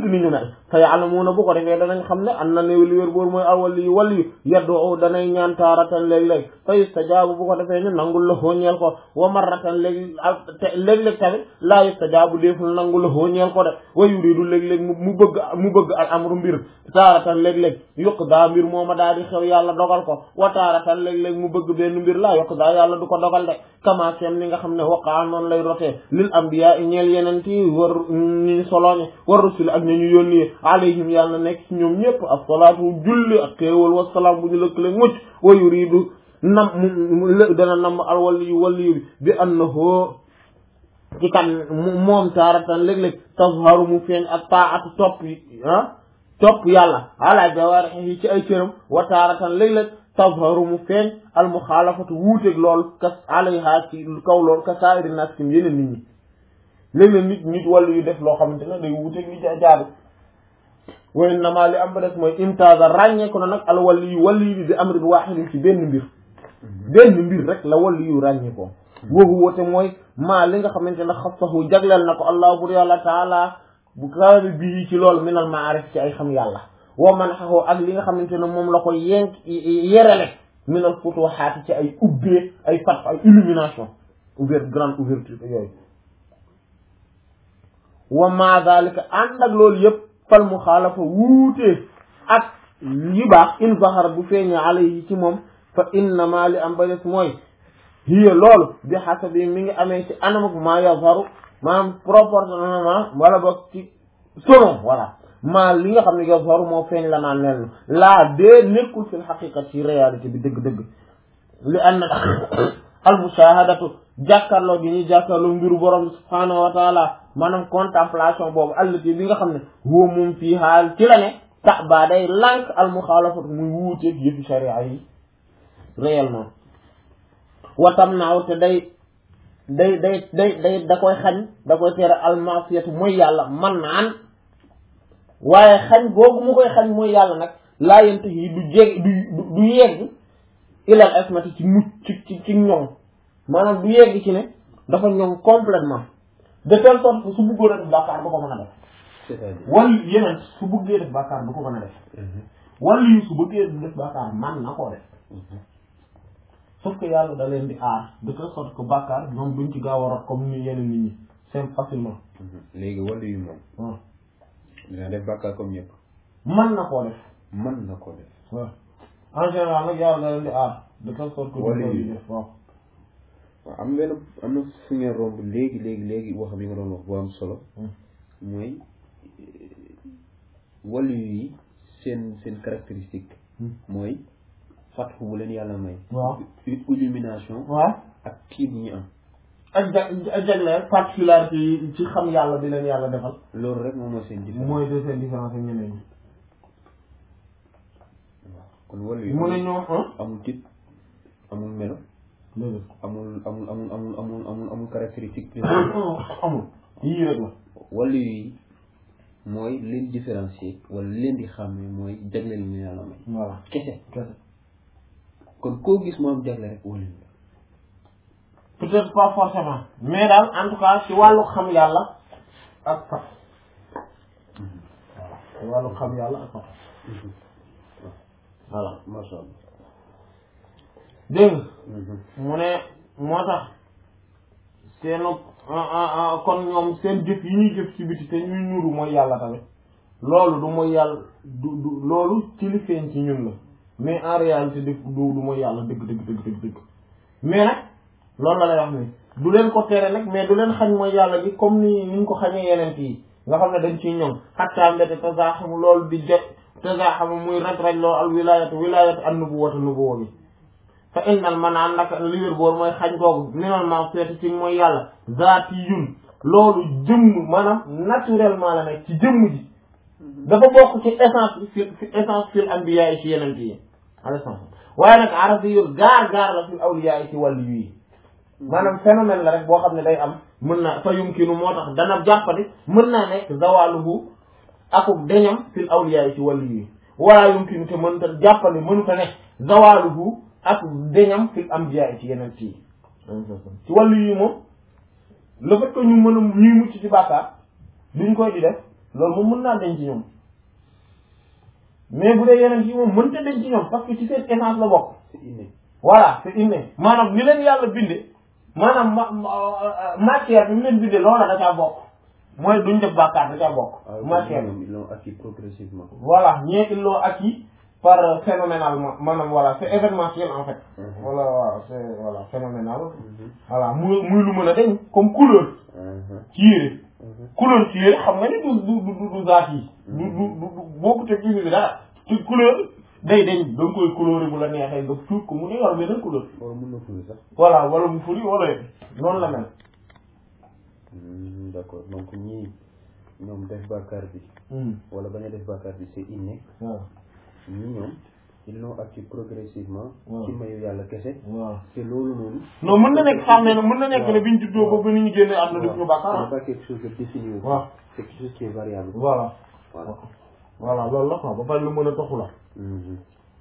ni ñu mel fa ya'lamuuna bu ko defee danañ xam ne an na ne li wér boor mooy alwali yu wali yu yaddu danay ñaan taaratan léeg-léeg fa yustajaabu bu ko defee ñu nangul la xooñeel ko wa marratan léeg léeg-léeg tamit laa yustajaabu déeful nangul la xooñeel ko de wa yuridu léeg-léeg mu bëgg mu bëgg al amru mbir taaratan léeg-léeg yokk daa mbir mooma daal di xew yàlla dogal ko wa taaratan léeg-léeg mu bëgg benn mbir laa yokk daa yàlla du ko dogal de kama kem ni nga xam ne waqaa noonu lay rotee lil ambiya i ñeel yeneen ti war ñu solooñe war rusul ak ñu ñu yónni alayhim yàlla nekk ci ñoom ñëpp as-salaatu julli ak xéewal wasalaam bu ñu lëkkale mucc wa yuridu nam mu dana nam al waliyu waliyu bi bi annahu ci kan moom taaratan léeg-léeg tazharu mu feeñ ak taatu topp ah topp yàlla ala jawaarihi ci ay cëram wa taaratan léeg-léeg tazharu mu feeñ al muxaalafatu wuuteeg lool kas alayha ci kaw lool ka saa'iri naas kim yeneen nit ñi léeg-léeg nit nit wàllu yu def loo xamante ne day wuuteeg li jaadu wa innama li am ba des mooy imtaaza ràññeeku na nag al wali yu wali bi bi amrin waahidin ci benn mbir benn mbir rek la wali yu ràññeekoo woowu woote mooy maa li nga xamante ne xassahu jagleel na ko allah bur yàlla taala bu kawe bii ci loolu minal maarif ci ay xam yàlla wa man xaxoo ak li nga xamante ne moom la ko yenk yerele minal futuhaat ci ay ubbee ay fat ay illumination ouvert grande ouverture yooyu wa ma dalika ànd ak loolu yëpp fal mu xaalafa wuutee ak yi baax in zahar bu feeñee alayhi ci moom fa innama li am ba des mooy hiya loolu bi xasabi mi ngi amee ci anamuk maa yazharu maanaam proportionnellement wala boog ci selon voilà maa li nga xam ne yazharu moo feeñ la naan leen laa dee nekkul fil xaqiqa ci réalité bi dëgg-dëgg li anna al mushahadatu jàkkaarloo gi ñuy jàkkaarloo mbiru borom subhaanahu wa taala maanaam contemplation boobu allati bi nga xam ne huwa moom fii xaal ci la ne tax baa day lànk al muxaalafatu muy wuuteeg yëfi sharia yi réellement watam naaw te day day day day day da koy xañ da koy tere almasiyatu mooy yàlla man naan waaye xañ googu mu koy xañ mooy yàlla nag laa yent yi du jeg du du yegg ilal asmati ci mucc ci ci ci ñoŋ maanaam du yegg ci ne dafa ñoŋ complètement de telle sorte que su bëggoon a def bàkkaar du ko mën a def c'est-à-dire wala yeneen su bëggee def bàkkaar du ko mën a def wala yu su bëggee def bàkkaar man na koo def sauf que yàlla da leen di aar de telle sorte que bàkkaar ñoom duñ ci gaaw a rot comme ni yeneen nit ñi c'est facilement léegi wàllu yu moom waaw dina def bàkkaar comme ñëpp man na koo def mën na ko def waaw en général nag yàlla da leen di aar de telle sorte que Wala duñ yi. ko def waaw waaw am benn am na fu ngeen romb léegi léegi léegi wax bi nga doon wax bu am solo Hmm. mooy wàllu yi seen seen caractéristique Hmm. mooy fatxu bu leen yàlla may waaw une illumination waaw ak kii bi ñu am ak ja ak jagleel particularité yi ci xam yàlla bi leen yàlla defal loolu rek moom mooy seen différence mooy de seen différence ak ñeneen ñi waaw kon wàllu yi mu ne ñoom ah amul tit amul melo léegi amul amul amul amul amul amul amul caractéristique amul yii rek la wàllu yi mooy leen différencier wala leen di xàmmee mooy jagle li ñu yàlla may voilà kese kese kon koo gis mu am jagle rek wàllu yi peut-être pas forcément mais daal en tout cas ci wàllu xam yàlla ak fat voilà ci wàllu xam yàlla ak fat voilà masha Allah dégg nga mu ne moo tax seenu kon ñoom seen jëf yi ñuy jëf ci biti te ñuy ñuuru mooy yàlla tamit loolu du mooy yàlla du du loolu ci li feeñ ci ñun la mais en réalité dëgg du du mooy yàlla dëgg dëgg dëgg dëgg dëgg mais nag loolu la lay wax ni du leen ko tere nag mais du leen xañ mooy yàlla gi comme ni ni ñu ko xañee yeneen yi nga xam ne dañ ciy ñoŋ xattaa mbete tasaaxamu loolu di jot tasaaxamu muy raj raj loo al wilayatu wilayatu an nubuwata nubuwa bi fa innal manaan naka li wér boor mooy xañ googu minal ma feeti ci mooy yàlla zaati yun loolu jëmm maanaam naturellement la nekk ci jëmm ji dafa bokk ci essence bi fi fi essence fil anbiya yi ci yeneen yi alayhi salaam waaye nag arabi yu gaar gaar la fil awliya yi ci wàllu yi maanaam phénomène la rek boo xam ne day am mën na fa yumkinu moo tax dana jàppandi mën naa nekk zawaluhu akub deñam fil awliya yi ci wàllu yi wala yumkinu te mënta jàppandi mënuta nekk zawaluhu ak deñam fil anbiya yi ci yeneen yi ci wàllu yi moom le fait que ñu mën a ñuy mucc ci bàkkaar duñ koy di def loolu moom mën naa denc ci ñoom mais bu dee yeneen yi moom mënta denc ci ñoom parce que ci seen essence la bokk c'est inné voilà c'est inné maanaam ni leen yàlla binde maanaam ma matière bi mu leen binde loola da caa bokk mooy duñ def bàkkaar da caa bokk matière bi ils l'ont acquis progressivement voilà ñee ils l'ont acquis par euh, phénoménalement maanaam voilà c'est événementiel en fait voilà voilà c'est voilà phénoménal voilà muy muy lu mën a deñ comme couleur ci yére couleur ci yére xam nga ni du du du du zaat yi du du du bokku te ci bi dara ci couleur day dañ da nga koy couleur bu la neexee nga tuut ko mu ne yor beneen couleur wala mën na furi sax voilà wala mu furi wala noonu la mel Hmm, d'accord donc ñii ñoom def bàkkaar bi wala bañ a def bàkkaar bi c'est inné waaw ñii ñoom ils l'ont acquis progressivement waaw. ci mayu yàlla kese waaw te loolu noonu non mën na nekk xam ne ne mën na nekk ne biñ juddoo ba ba ni ñu génnee am na def ñu ce bàkkaar n'est pas quelque chose de défini aussi. waaw c'est quelque chose qui est variable voilà voilà voilà loolu la quoi ba pare lu mën a toxu la Mhm.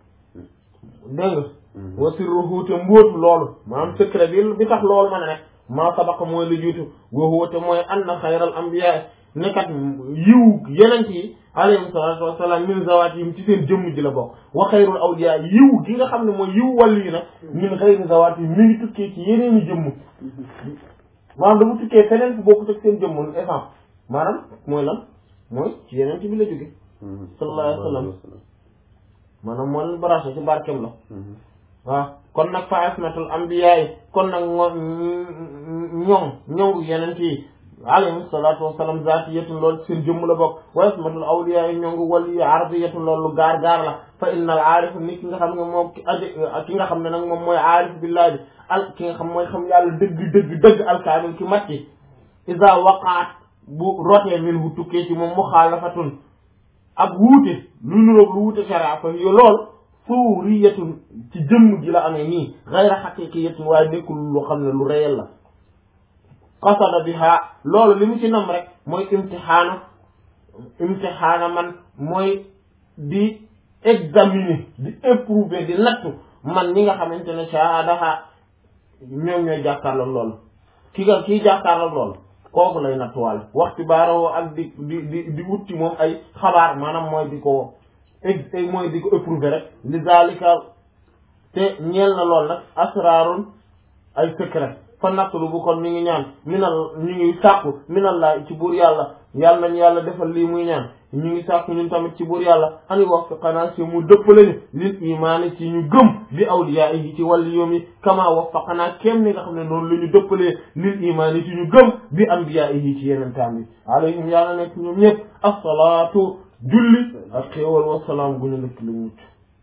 dégg nga Mhm. wa sirruhu te mbóotu loolu maanaam secret bi bi tax loolu mën a nekk maa sabaqa mooy lu jiitu wa huwa te mooy anna xayral anbiya nekkat yiw yenent yi alayhim salaatu wassalaam min zawaatihim ci seen jëmm ji la bokk wa xayrul awliya yiw gi nga xam ne mooy yiw wàllu yi nag min xayri zawaatihim mi ngi tukkee ci yeneeni jëmm maanaam dafa tukkee feneen fu bokkut ak seen jëmm essence maanaam mooy lan mooy ci yenent bi la jóge Mhm. sallallahu alayhi wa sallam. maanaam moo leen branché ci barkeem la Mhm. waaw kon nag fa asmatul anbiya yi kon nag moo ñoom ñoom yeneen yi alayhi salaatu wasalaam zaatiyatun loolu seen jëmm la bokk wa asmatul awliya yi ñoom wali yi ardiyatun loolu gaar gaar la fa innal aarif nit ki nga xam ne moom ki aji ki nga xam ne nag moom mooy aarif billahi bi al ki nga xam mooy xam yàlla dëgg dëgg dëgg alkaamil ki matti iza waqaat bu rotee min bu tukkee ci moom muxaalafatun ak wuute lu nuroog lu wuute sharia fa yo lool suuriyatun ci jëmm ji la amee nii gayra xaqiqiyatin waaye nekkul lu xam ne lu réel la qasada biha loolu li mu ci nam rek mooy imtixaana imtixaana man mooy di examiner di éprouver di nattu man ñi nga xamante ne saadaha ñoom ñooy jàkkaarloog loolu ki nga kii jàkkaarloog loolu kooku lay nattuwaale waxti baaroo ak di di di di wut ci moom ay xabaar maanaam mooy di ko ex mooy di ko éprouver rek li zalika te ñeel na lool nag asraarun ay secret fa nattulu bu kon ñu ngi ñaan minal ñu ngi sàkku minallah ci buur yàlla yàlla nañu yàlla defal lii muy ñaan ñu ngi sàkku ñun tamit ci buur yàlla ani wax xanaa si mu dëppale ñu lil imaani ci ñu gëm bi awliya yi ci wàllu yoom yi kama wax fa xanaa kéem ni nga xam ne noonu la ñu dëppalee lil imaani ci ñu gëm bi ambiya yi ci yeneen taam yi alayhim yàlla nekk ñoom ñëpp assalaatu julli ak xéewal wasalaam gu ñu nekk lu mucc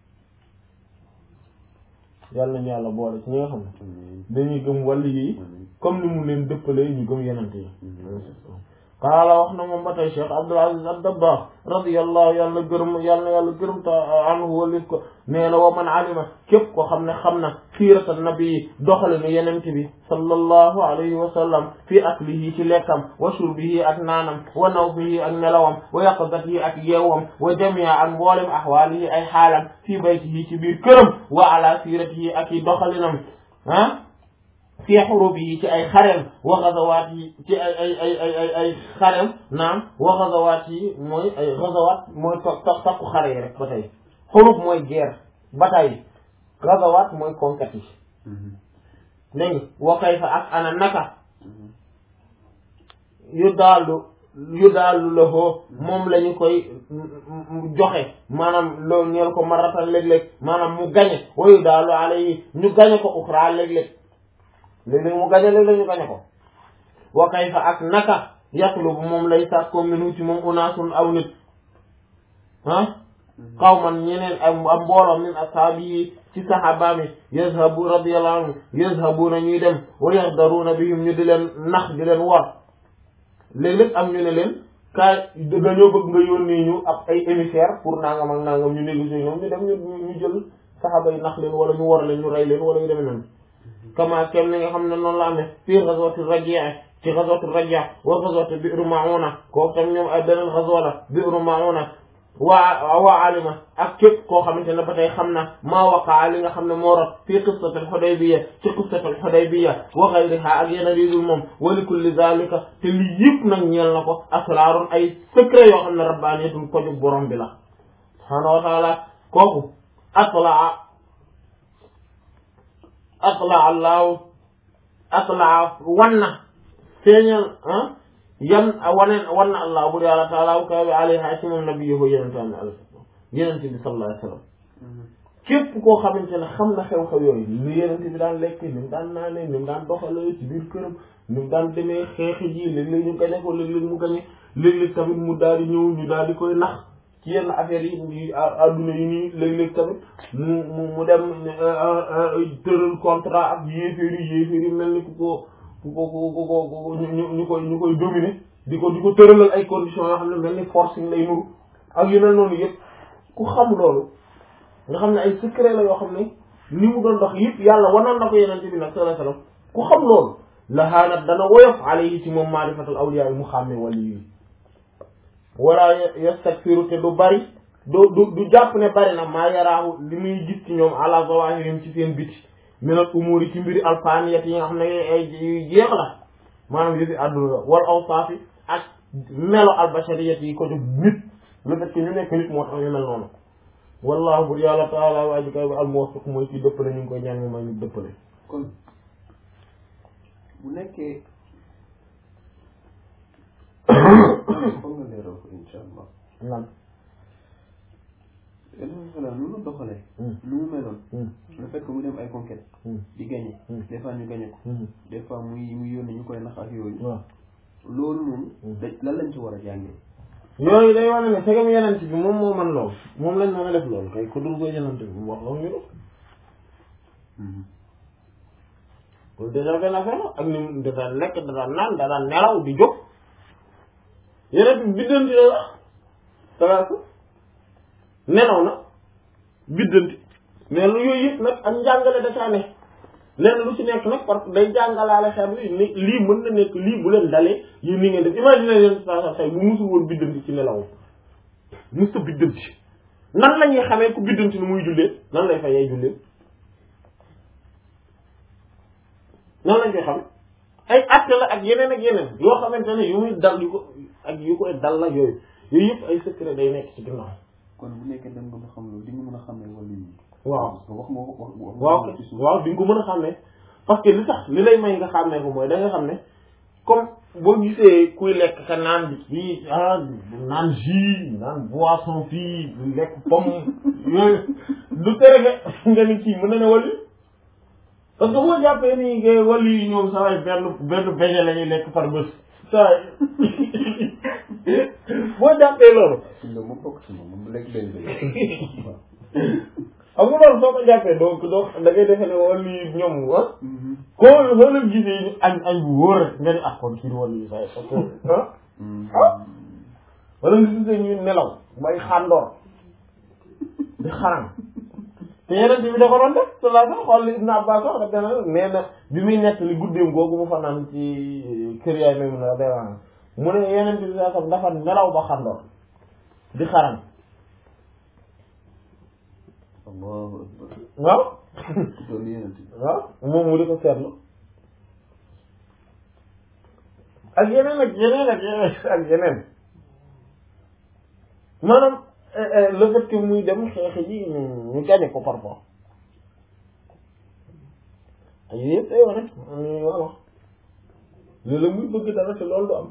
yàlla nañu yàlla boole ci ñi nga xam ne Amiin. dañuy gëm wàllu yi Amiin. comme ni mu leen dëppalee ñu gëm yenente yi Mhm. qaala wax na moom ba tey Cheikh Abdul Aziz ad-Dabbaax radiyallahu yàlla gërëm yàlla yàlla gërëm ta anhu walif ko nee na wa man alima képp ko xam ne xam na siirata nabi doxale nu yenente bi sallallahu alayhi wa sallam fi aklihi ci lekkam wa shurbihi ak naanam wa nawmihi ak nelawam wa yaqazatihi ak yeewam wa jamia ak mboolem ahwaalihi ay xaalam fi baytihi ci biir këram wa ala siiratihi ak i doxalinam ah fi xurubi yi ci ay xareem wa gazawaat yi ci ay ay ay ay ay ay xareem naam wa gazawaat yi mooy ay gazawaat mooy to to takku xare yi rek ba tey xurub mooy guerre bataille gazawaat mooy conquête yi Mhm. dégg nga wa kayfa ak ana naka Mhm. yu daalu yu daalu la hoo moom la ñu koy joxe maanaam loolu ñeel ko maratan léeg-léeg maanaam mu gañe wa yu daalu ala yi ñu gañe ko uxra léeg-léeg léeg-léeg mu gañe léeg-léeg ñu gañe ko wa kayfa ak naka yatlubu moom lay sàkkoo minu ci moom unaasun aw nit ah qawman ñeneen am am mbooloo min ashaabi yi ci sahabaami yazhabu radiyallahu anhu yazhabuna ñuy dem wa yaxdaruuna bihim ñu di leen nax di leen wor léeg-léeg am ñu ne leen kaay dañoo bëgg nga yónnee ñu ab ay émissaire pour nangam ak nangam ñu négocier ñoom ñu dem ñu ñu jël saxaaba yi nax leen wala ñu wor leen ñu rey leen wala ñu demee noonu kama kem ni nga xam ne noonu la amee fii ghazwati Rajia ci ghazwati Rajia wa ghazwati Bi'r Ma'una kooku tam ñoom ay beneen ghazwa la Bi'r Ma'una waa waa alima ak képp koo xamante ne ba tey xam na maa waqaa li nga xam ne moo rot fii qissatul Hudaybiya ci qissatul Hudaybiya wa ghayriha ak yeneen yu dul moom wa li kulli zalika te lii yëpp nag ñeel na ko asraarun ay secret yoo xam ne rabbaaniyatun ko jóg borom bi la subhaanahu wa taala kooku atlaa atlaa allahu atlaa wan na feeñal ah yan wane wan na allah bur yàlla taala wu kaw bi alayha ci moom nabiyuhu yenente am al yenente bi sallallahu alayhi wa sallam képp koo xamante ne xam na xew-xew yooyu ni yenente bi daan lekk ni mu daan naanee ni mu daan doxalee ci biir këram ni mu daan demee xeexi ji léeg-léeg ñu gañe ko léeg-léeg mu gañe léeg-léeg tamit mu daal di ñëw ñu daal di koy nax ci yenn affaires yi adduna yi nii léeg-léeg tamit mu mu mu dem tëral contrat ak yéeféer yi yéeféer yi mel ni ku ko ku ko ku ko ku ñu ñu koy ñu koy dominer di ko di ko tëralal ay conditions yoo xam ne mel ni forcing lay nuru ak yu mel noonu yëpp ku xam loolu nga xam ne ay secret la yoo xam ne ni mu doon dox yëpp yàlla wanal na ko yenente bi nag sallallahu alayhi wasallam ku xam loolu la haanat dana woyof alayhi ci moom maarifatul awliya yi mu xàmmee wali yi wala yastakfiru te du bari du du du jàpp ne bari na maa yaraahu li muy gis ci ñoom ala zawahirihim ci seen biti minal umuri ci mbiri alfaniyat yi nga xam ne ay yu jeex la maanaam yëfi àdduna la wal awsaafi ak melo albashariyat yi ko jóg nit le fait que ñu nekk nit moo tax ñu mel noonu wallahu bur yàlla taala waa ji kay ba al muwaffiq mooy ci dëppale ñu ngi koy ñaan mu may ñu dëppale kon bu nekkee foog nga leeral ko insha allah lan yeneen xelal nu mu doxalee nu mu meloon le fait que mu dem ay conquête di gagné des fois ñu gagné ko des fois muy muy yónni ñu koy nax ak yooyu waaw loolu noonu da lan lañ ci war a jàngee yooyu day wane ne segam yenent bi moom moo man loolu moom lañ mën a def loolu kay ko dul ko yenent bi mu wax loolu ñu def loolu déjà benn affaire la ak ni mu da daan lekk da daan naan da daan nelaw di jóg yenent bi biddanti la la talaata nelaw na biddanti mais lu yooyu yëpp nag ak njàngale da caa ne lenn lu ci nekk nag parce que day jàngalaale xeet bi ni lii mën na nekk lii bu leen dalee yéen ni ngeen def imagine leen saa saa tey bu musul woon biddanti ci nelaw mus ta biddanti nan la ñuy xamee ku biddanti nu muy jullee nan lay fayee jullee nan lañ koy xam ay acte la ak yeneen ak yeneen yoo xamante ne yu muy dal yu ko ak yu koy dal la yooyu yooyu yëpp ay secret day nekk ci ginnaaw kon bu nekkee dem nga ba xam loolu di nga mën a xamee wala yi waaw parce que wax nga wax wax waaw waaw di nga ko mën a xàmmee parce que li tax li lay may nga xàmmee ko mooy da nga xam ne comme boo gisee kuy lekk ka naan bi fii ah naan jus naan boisson fii lekk pomme yooyu du tere nga nga ni kii mën na ne wàllu parce que boo jàppee nii nga wàllu yi ñoom saa waay benn benn beignet la ñuy lekk par bés saa boo jàppee loolu suñ la moom bokk si moom moom lekk benn benn xam nga loolu soo ko jàppee donc donc da ngay defee ne wàllu yi ñoom ah koo soo leen gisee ñu añ añ bu wóor rek nga ni ah kon kii wàllu yi saa yi parce que ah wala nga gisee ñu nelaw bay xàndoor di xaram te yeneen bi da ko doon def te laa sax xool li Ibn Abbas wax da dana nee na bi muy nekk li guddeem googu mu fa naan ci kër yaay même na da mu ne yeneen bi saa sax dafa nelaw ba xàndoor di xaram allahu akbar waaw loolu yeneen waaw moom mu di ko seetlu ak yeneen ak yeneen ak yeneen ak yeneen maanaam le fait que muy dem xeex ji ñu gagné ko parfois ak yooyu yëpp day wane ñu war a wax léeg-léeg muy bëgg dara te loolu du am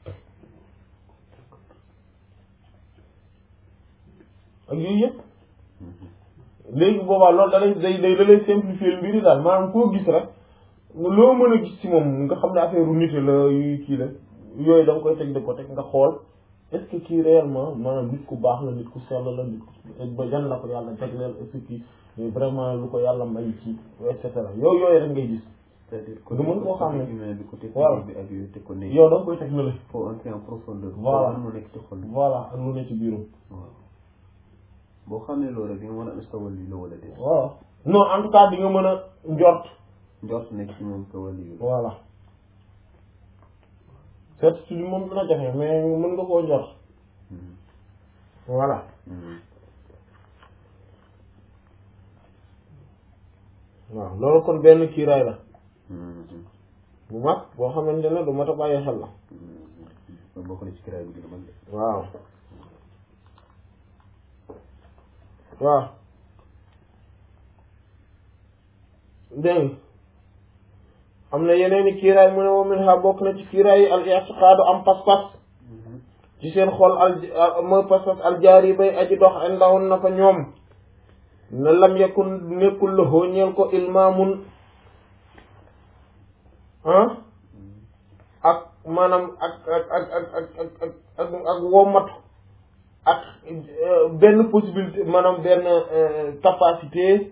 ak yooyu yëpp léegi boobaa loolu da lay day day da lay simplifier mbiri daal maanaam koo gis rek loo mën a gis ci moom nga xam ne affaire u nit la yu kii la yooyu da nga koy teg de ko teg nga xool est-ce que kii réellement maanaam nit ku baax la nit ku sell la nit ku ba jan la ko yàlla jagleel est-ce que kii vraiment lu ko yàlla may ci et cetera yooyu yooyu rek ngay gis c'est-à-dire nga mën koo xam ne humain bi côté Voilà. physique bi ak yooyu te ko ne yow da nga koy teg na la faut entrer en profondeur Voilà. mu nekk ci xol bi voilà ak lu ne ci biirum waaw boo xamee loolu rek di nga mën a am stawal lii la wala déet voilà non en tout cas di nga mën a njort njort nekk ci moom stawal lii la voilà certitude moom dina jafe mais mën nga koo njort voilà waaw loolu kon benn kiiraay la bu mag boo xamante ne du mat a bàyyi xel la loolu bokk na ci kiraay bi gën a mag de waaw waaw dégg nga am na yeneen i kiiraay mu ne wa min ha bokk na ci kiiraay yi al i'tiqaadu am pas-pas ci seen xol al mooy pas-pas al jaari bay aji dox indahun na fa ñoom ne lam yakun nekkul la hoo ñeel ko ilmaamun ah ak maanaam ak ak ak ak ak ak ak ak ak womatu ak benn possibilité maanaam benn capacité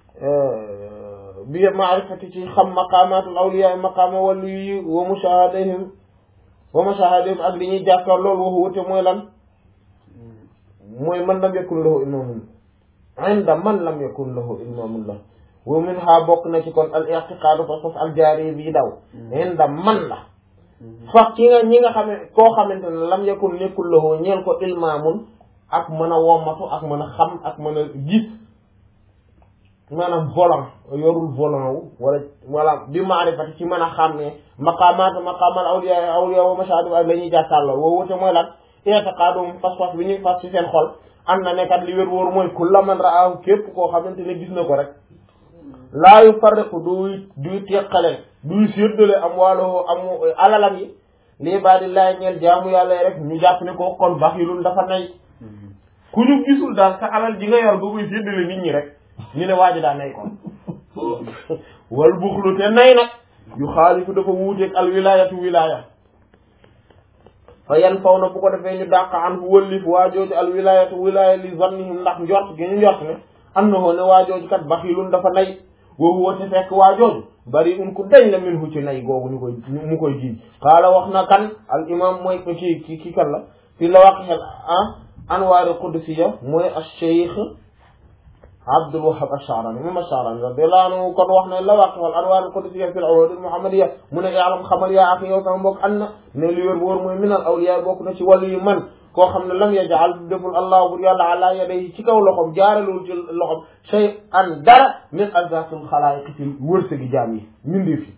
bi maarifati ci xam maqamatul awliya maqama wàllu yi wa mushahadahim wa mushahadahim ak li ñuy jàkkaar loolu waxu wute mooy lan mooy man lam yakun lahu ilmamun inda man lam yakun lahu ilmamun la wa min ha bokk na ci kon al i'tiqadu fa fas al jaari bii daw inda man la fax ki nga ñi nga xam ne koo xamante ne lam yakun nekkul lahu ñeel ko ilmamun ak mën a wommatu ak mën a xam ak mën a gis maanaam volant yorul volant wu wala wala bi maarifati ci mën a xam ne maqaamaat maqaamal awliya awliya wa mashahadu ak la ñuy jàkkaarloo woo wute mooy lan i'tiqadum fas-fas bi ñuy fas ci seen xol am na nekkat li wér wóor mooy kulla man raahu képp koo xamante ne gis na ko rek laa yufarriqu duy duy teqale duy séddale am wàllu am alalam yi lii baa di laay ñeel jaamu yàlla yi rek ñu jàpp ne ko kon baxilun dafa nay ku ñu gisul daal sa alal ji nga yor nga koy séddale nit ñi rek ñu ne waa ji daa nay kon wal buxlu te nay nag yu xaalifu dafa wuuteeg al wilayatu wilaya fa yan faw na bu ko defee ñu dàq an fu wëllif waa jooju al wilayatu wilaya li zannihim ndax njort gi ñu njort ne am na hoo ne waa jooju kat baxilun dafa nay woowu woote fekk waa jooju bari un ku dañ la min hu ci nay googu ñu koy mu koy jiiñ xaala wax na kan al imam mooy kii ki ki kan la fi la waq xel ah anwaari qudsiya mooy al cheikh Abdul Wahhab Ash-Sha'rani moom Ash-Sha'rani radiyallahu anhu kon wax ne la waq wal anwaar al-qudsiya fi al-urud al-muhammadiyya mu ne ya'lam xamal yaa ak yow sama mbokk an na ne li wér wóor mooy min al awliya bokk na ci wàllu yu man koo xam ne lam yaj'al deful allah bur yàlla ala yadayhi ci kaw loxom jaaralul ci loxom shay an dara min arzaaqil xalaayiq ci wërsëgi jaam yi mindee fi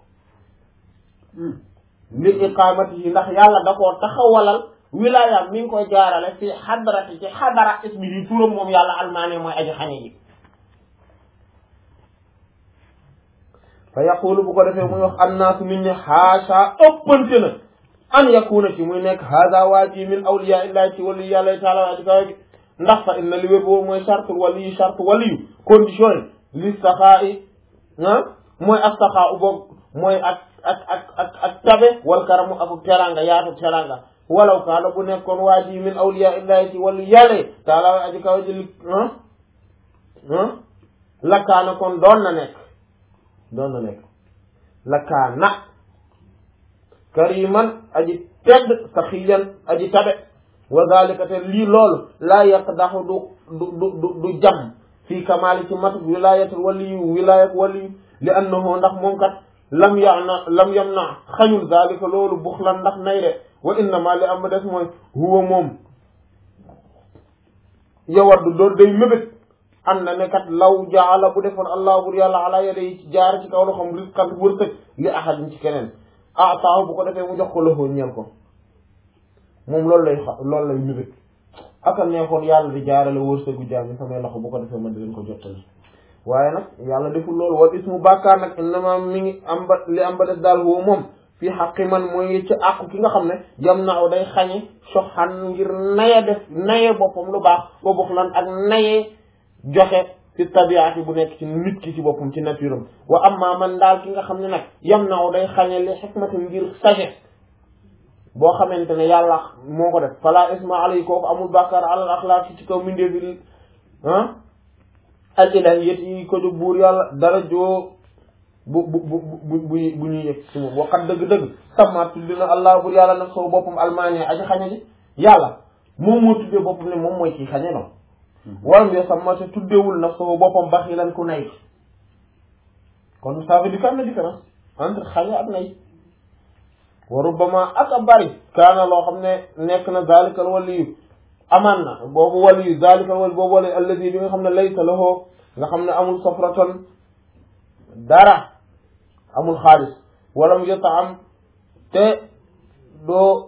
li iqamatihi ndax yàlla da koo taxawalal wilayaam mi ngi koy jaarale fi xadarati ci xadara ismi yi turam moom yàlla almaane mooy aji xañe ji fa yaqulu bu ko defee muy wax annaasu nit ñi xaasa ëppante na an yakuna ci muy nekk hada waa ji min awliya illahi ci wali yàlla taala aji kawe gi ndax fa inna li wér boobu mooy chartul waliyu charte waliyu condition yi li saxaa i ah mooy ak saxaa u boog mooy ak ak ak ak ak tabe wal karamu ak teranga yaatu teranga walaw kaana bu nekkoon waa ji min awliya illahi ci wali yàlla taala aji kawe ji li ah ah lakkaana kon doon na nekk doon na nekk lakkaana kariman aji tedd saxiyan aji tabe wa zalika te lii loolu laa yaqdaxu du du du du jam fii kamaali ci matuk wilayatul waliyu wilayat waliyu li annahu ndax moom kat lam yana lam yam na xañul zalika loolu buxlan ndax nay de wa innama li am ba des mooy huwa moom yawaddu doon day mébét am na ne kat law jaala bu defoon allah bur yàlla ala yada yi ci jaar ci kaw loxom risqan wërsëg li ahadin ci keneen ah taaw bu ko defee mu jox ko loxo ñeel ko moom loolu lay xa loolu lay mébét aka neexoon yàlla di jaarale wërsëgu jaami samay loxo bu ko defee man di leen ko jottali waaye nag yàlla deful loolu wal ismu bàkkaar nag innama mi ngi am ba li am ba des daal woo moom fii xaqi man mooy ci àqu ki nga xam ne yam naaw day xañe soxan ngir naye def naye boppam lu baax ba bokk lan ak naye joxe fi tabiati bu nekk ci nit ki ci boppam ci nature am wa amma man daal ki nga xam ne nag yam naaw day xañe li xikmati ngir sagesse boo xamante ne yàlla moo ko def fala isma alay kooku amul bàkkaar alal axlaaq ci kaw mindee bi ah al ilahiyat yi ko jóg buur yàlla dara joo bu bu bu bu bu bu ñuy yëg ci moom waxat dëgg-dëgg samaat tudd na allah buur yàlla nag soo boppam almaani aji xañe ji yàlla moom moo tuddee boppam ne moom mooy kii xañe noonu waram yo sama te tuddewul nag soo boppam baxilan ku nay kon ça veut dire que am na différence entre xañe ak nay wa rubbama ak a bari kaana loo xam ne nekk na zalikal waliyu amaan na boobu wali zalika wali boobu wali alladi bi nga xam ne laysa lahu nga xam ne amul safratan dara amul xaalis wala mu jota am te doo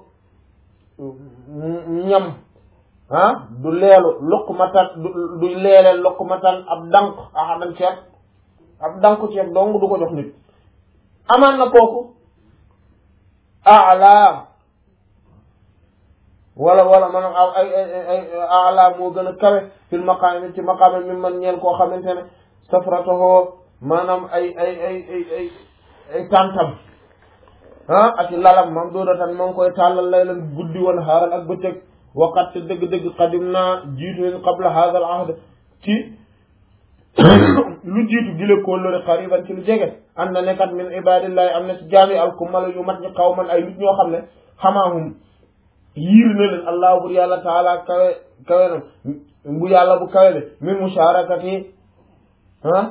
ñam ah du leelu luqmatan du du leele luqmatan ab dank ahadan ceeb ab danku ceeb dong du ko jox nit amaan na kooku ala wala wala maanaam ay ay ay ala moo gën a kawe fil maqaami ci maqaami mi man ñeel koo xamante ne safratohoo maanaam ay ay ay ay ay ay tàntam ah ak lalam mam doodatan ma ngi koy tàllal laylan guddi woon xaaral ak bëccëg waqat te dëgg-dëgg qadim naa jiitu leen qabla hadha al ahd ci lu jiitu gile kóllëre qariban ci lu jege am na nekkat min ibadillahi am na ci jaami alkumala yu mat ñi xaw man ay nit ñoo xam ne xamaahum yiir na leen allah bur yàlla taala kawe kawe na bu yàlla bu kawe le min musharakati ah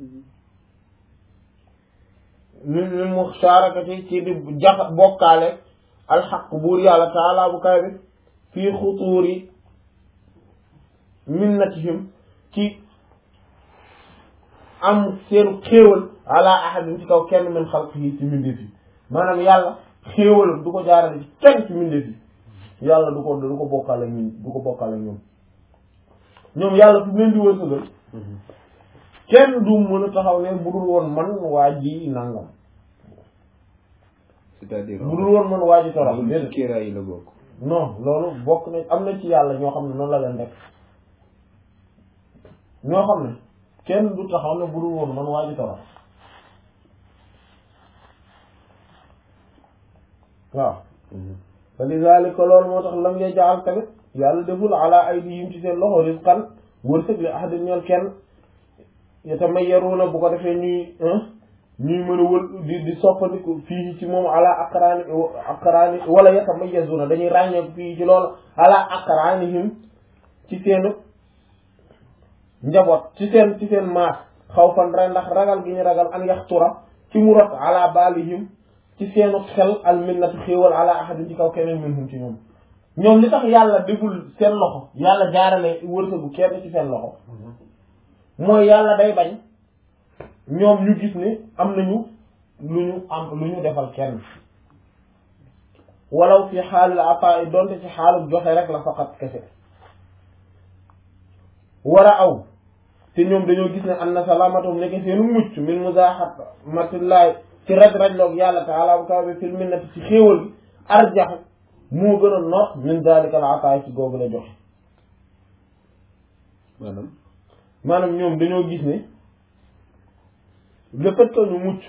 min min musharakati ci di jax bokkaale alxaq buur yàlla taala bu kawe bi fii xutuuri minnatihim ci am seenu xéewal ala ahadin ci kaw kenn min xalqihi ci mbindeef yi maanaam yàlla xéewalam du ko jaarale ci kenn ci mbindeef yi yàlla du ko du ko bokkaale ñun du ko bokkaale ñoom ñoom yàlla fi mu leen di wërsëgal kenn du mën a taxaw ne bu dul woon man waa ji nangam c'est-à-dire bu dul woon man waa ji torox loolu ci déedéet kéeraay yi la bokk non loolu bokk na am na ci yàlla ñoo xam ne noonu la leen def ñoo xam ne kenn du taxaw ne bu dul woon man waa ji torox waaw fa lidalika loolu moo tax lam yaj'al tamit yàlla deful ala aydihim ci seen loxo rizqan wërsëg li ahadin ñeel kenn yatamayyaruuna bu ko defee ñuy ñuy mën a wël di di soppandiku fii ci moom ala aqraani aqraani wala yatamayyazuuna dañuy ràññeeku fii ci loolu ala aqraanihim ci seen njaboot ci seen ci seen maas xawfan ra ndax ragal gi ñu ragal an yaxtura ci mu rot ala baalihim ci seenu xel al minnatu xéewal ala ahadin ci kaw keneen minhum ci ñoom ñoom li tax yàlla deful seen loxo yàlla jaarale wërsëgu kenn ci seen loxo mooy yàlla day bañ ñoom ñu gis ne am nañu lu ñu am lu ñu defal kenn walaw fi xaalil ataa donte ci xaalul joxe rek la faqat kese war a aw te ñoom dañoo gis ne an na salaamatum nekk seenu mucc min muzaaxamatillahi ci raj rajloog yàlla taala bu kaw bi fil minnati ci xéewal bi arjax moo gën a noot min dalika al ataay ci googu la joxe maanaam maanaam ñoom dañoo gis ne le fait que ñu mucc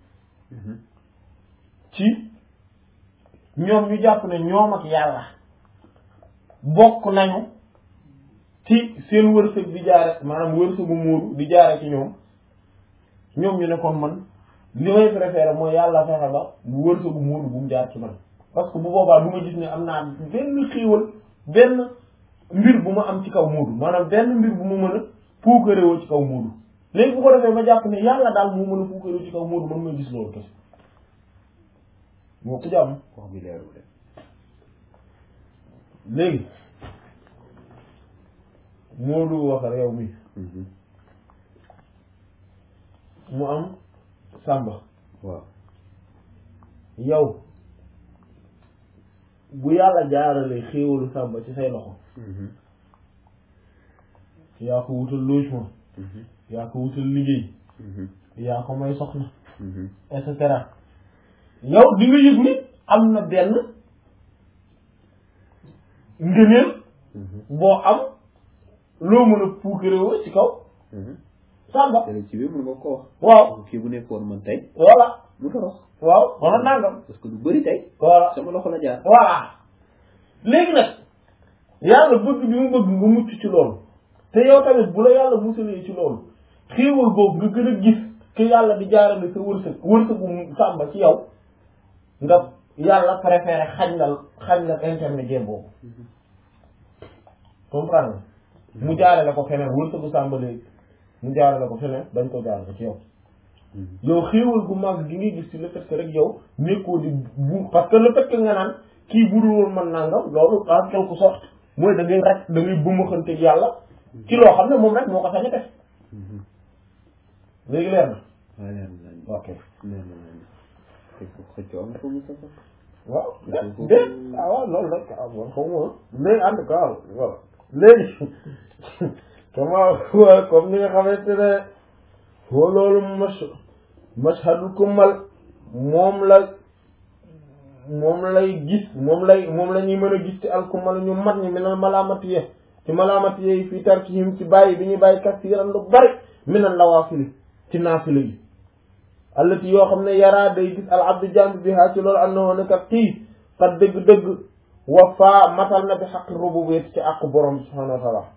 ci ñoom ñu jàpp ne ñoom ak yàlla bokk nañu ci seen wërsëg di jaare maanaam wërsëgu muuru di jaare ci ñoom ñoom ñu ne kon man li may préféré mooy yàlla fexe ba bu wërsëgu muuru bu mu jaar ci man parce que bu boobaa du ma gis ne am naa benn xiiwal benn mbir bu ma am ci kaw muudu maanaam benn mbir bu ma mën a puukarewoo ci kaw muudu léegi bu ko defee ma jàpp ne yàlla daal moo mën a puukarewoo ci kaw muudu man may gis loolu kese moo ko jàmm wax bi leerul de léegi muudu wax réew mi mu am sàmba waaw yow bu yàlla jaarale xéewalu sàmba ci say loxo yaa ko wutal logement yaa ko wutal liggéey yaa ko may soxna et cetera yow di nga yëg ni am na benn ngëneel boo am loo mën a puukarewoo ci kaw sàmba te ci biir mën nga ko wax waaw kii bu nekkoon man tey voilà mu torox waaw wala nangam parce que du bëri tey voilà sama loxo la jaar voilà léegi nag yàlla bëgg bi mu bëgg nga mucc ci loolu te yow tamit bu la yàlla musalee ci loolu xéewal boobu nga gën a gis que yàlla di jaarale sa wërsëg wërsëgu sàmba ci yow nga yàlla préféré xañ la xañ la intermédiaire boobu comprendre nga mu jaarale ko feneen wërsëgu sàmba léegi mu jaarale ko feneen dañ ko jaarale ci yow yow xéewal gu mag gi ngay gis ci le fait que rek yow nekkoo di bu parce que le fait que nga naan kii budul woon man nangam loolu en quelque sorte mooy da ngay rek da ngay bëmmaxanteeg yàlla ci loo xam ne moom rek moo ko sañ a def léegi leer na waaw leer na lañ ok leer na lañ te ko xëccoo am ko mu safa waaw dé dé ah waaw loolu rek ah bon xaw ma léegi en tout cas voilà léegi comment comme ni nga xamante ne foo loolu mash mashhadul kumal moom la moom lay gis moom lay moom la ñuy mën a gis ci alkumal ñu mat ñi minal malaamati ye ci malaamati ye fii tarkihim ci bàyyi bi ñuy bàyyi kasiiran lu bari minal nawaafili ci naafila yi allati yoo xam ne yaraa day gis al abdu jambi bi haa ci loolu annahu ne kat kii kat dëgg-dëgg wa faa matal na bi xaqi rububiyyati ci àqu borom subhaanahu wa taala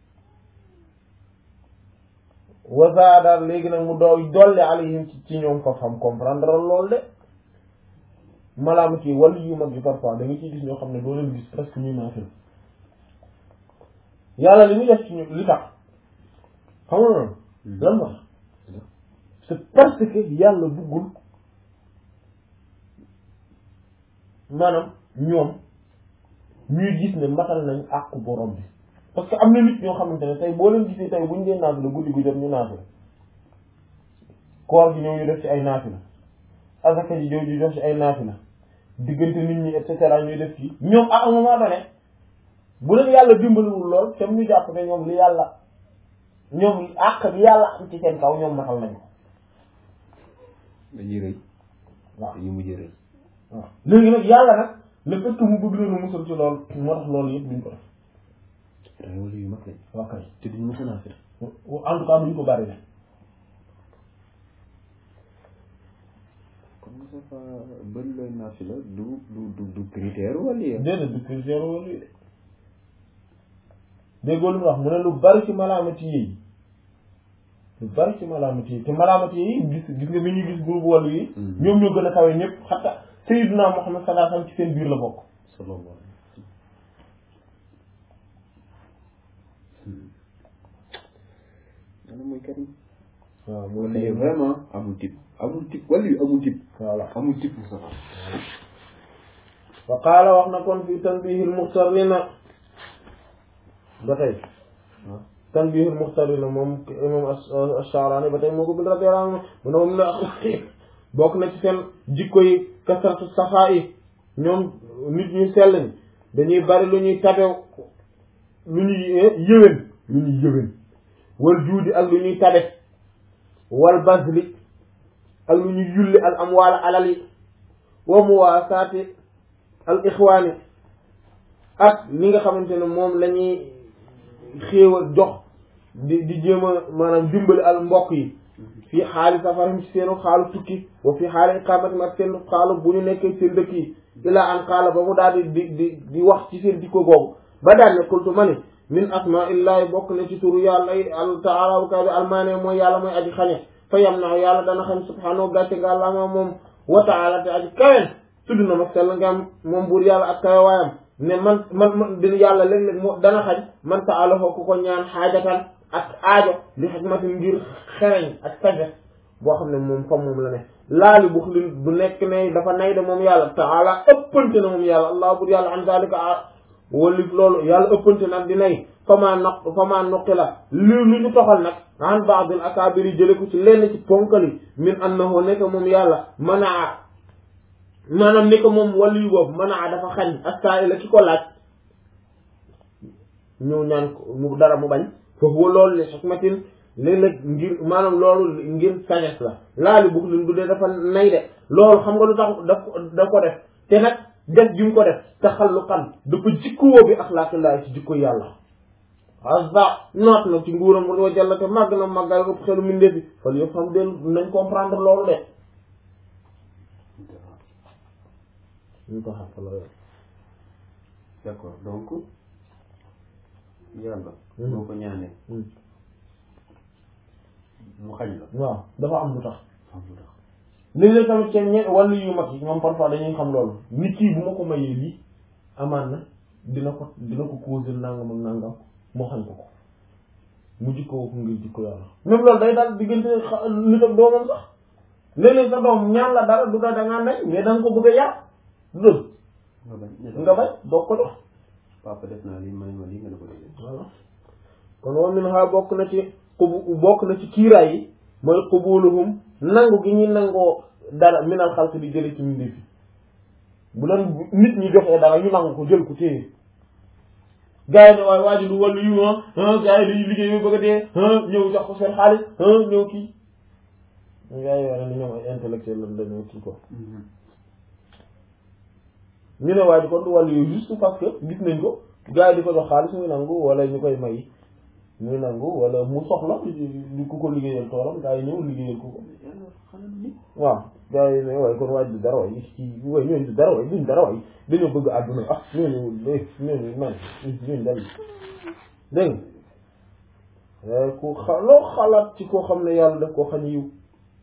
wa zaada léegi nag mu doo dolli alayhim ci ci ñoom fa xam comprendre loolu de malaamati yi wàllu yu mag yi parfois da nga ciy gis ñoo xam ne doo leen gis presque ñuy naafil yàlla li muy def ci ñu li tax xam nga noonu lan wax c'est parce que yàlla buggul maanaam ñoom ñuy gis ne matal nañ àqu borom bi parce que am na nit ñoo xamante ne tey boo leen gisee tey buñ dee naafila guddi gu jot ñu naafila koor gi ñëw ñu def ci ay naafila asaka ji ñëw ñu def ci ay naafila diggante nit ñi et cetera ñuy def ci ñoom à un moment donné bu leen yàlla dimbaliwul lool tam ñu jàpp ne ñoom li yàlla ñoom àq bi yàlla am ci seen kaw ñoom matal nañ ko dañuy rëy waaw dañuy mujj rëy waaw léegi nag yàlla nag le fait que mu bëgg leen a musal ci loolu moo tax loolu yëpp duñ ko def ay wala yu mag lañ waa kay te duñ mës a naafila en tout cas duñ ko bari ne comme que ça fa bëri looy naafila du du du du critère wala yéen déedéet du critère wala yi déggoo lu mu wax mu ne lu bari ci malaamati yi lu bari ci malaamati yi te malaamati yi gis gis nga bi ñuy gis groupe wàllu yi ñoom ñoo gën a kawe ñëpp xatta Sayyiduna Muhammad sallallahu alayhi wasallam ci seen biir la bokk sallallahu alayhi wa sallam mooy karim waaw wala yéen vraiment amul type amul type wala yu amul type voilà amul type Moustapha wa qaala wax na kon fi tanbihil muxtarina ba tey waaw tanbihil muxtarina moom imam Ash-Sha'rani ba tey moo ko bind radiyallahu anhu mu ne moom ne bokk na ci seen jikko yi kasratu saxaa yi ñoom nit ñu sell ñi dañuy bari lu ñuy tabew lu ñuy yëwén lu ñuy yëwén wal juudi ak lu ñuy tabe wal bazli ak lu ñuy yulli al amwaal alal yi wa muwaasaati al ixwaani ak li nga xamante ne moom la ñuy xéewal jox di di jéem a maanaam dimbali al mbokk yi fii xaali safaram ci seenu xaalu tukki wa fii xaali iqaamatim ak seen xaalu bu ñu nekkee seen dëkk yi ilaa an xaala ba mu daal di di di di wax ci seen dikko googu ba daal ne kultu ma ni min asma illahi bokk na ci turu yàlla yi al taala bu kaw bi almaane mooy yàlla mooy aji xañe fa yam na yàlla dana xam subhaanahu gàcce nga àllama moom wa taala te aji kawen tudd na ma sell nga am moom buur yàlla ak kawe waayam ne man man man dina yàlla léeg-léeg moo dana xañ man ta alafoo ku ko ñaan xaajatan ak aajo li xikmatin ngir xereñ ak sagesse boo xam ne moom fa moom la ne laali bu xlin du nekk ne dafa nay de moom yàlla taala ëppante na moom yàlla allah bur yàlla an zalika a walif loolu yàlla ëppante nag di nay fama noq fama noqi la li lu ñu toxal nag an ba'dil akabiri jële ko ci lenn ci ponkali min annahu nekk moom yàlla manaa maanaam ni ko moom wàllu yu boobu manaa dafa xañ as-sa'ila ki ko laaj ñëw ñaan ko mu dara mu bañ foofu loolu li xikmatin léeg-léeg ngir maanaam loolu ngir sagesse la laali bug lin du dee dafa nay de loolu xam nga lu tax daf daf ko def te nag def ji mu ko def taxalluqan dafa jikkoo bi axlaaqillahi ci jikko yàlla azza noot na ci nguuram wa jalla te màgg na màggal ëpp xelu mi ndefi fal yëpp xam del nañ comprendre loolu de ñu ko xam la d'accord donc yàlla boo ko ñaanee mu xañ la waaw dafa am lu tax xam lu tax léeg-léeg tamit seen ñe wàllu yu mag yi ñoom parfois dañuy xam loolu nit kii bu ma ko mayee lii amaan na dina ko dina ko causer nangam ak nangam moo xañ ko ko mu jikkoo ko ngir jikko yàlla même loolu day daal diggante xa- nit ak doomam sax léeg-léeg sa doom ñaan la dara du da dangaa nay mais da nga ko bëgg a yar du dëgg nga bañ nga bañ doo ko jox papa def naa lii may ma lii nga ne ko defee voilà kon wa min ha bokk na ci xubu bokk na ci kiiraay yi mooy xubuluhum nangu gi ñuy nangoo dara minal xalq di jële ci mbindeef yi bu leen nit ñi joxee dara ñu nangu ko jël ko téye gars yi ne waaye waa ji du wàllu yu ah gars yi dañuy liggéey ba bëgg a dee ñëw jox ko seen xaalis ñëw kii gars yi wane ni ñoom ay intellectuel lan dañoo kii ko ñu ne waa ji kon du wàllu yu juste parce que gis nañ ko gars yi di ko jox xaalis muy nangu wala ñu koy may muy nangu wala mu soxla di ku ko liggéeyal toolam gars yi ñëw liggéeyal ko ko waaw gars yi ne waaye kon waaj du dara waay ci waay ñooñu du dara waay duñ dara waay dañoo bëgg àdduna ah ñooñu ñooñu man ñooñu dal dégg nga ku xa loo xalaat ci koo xam ne yàlla daf koo xañ yiw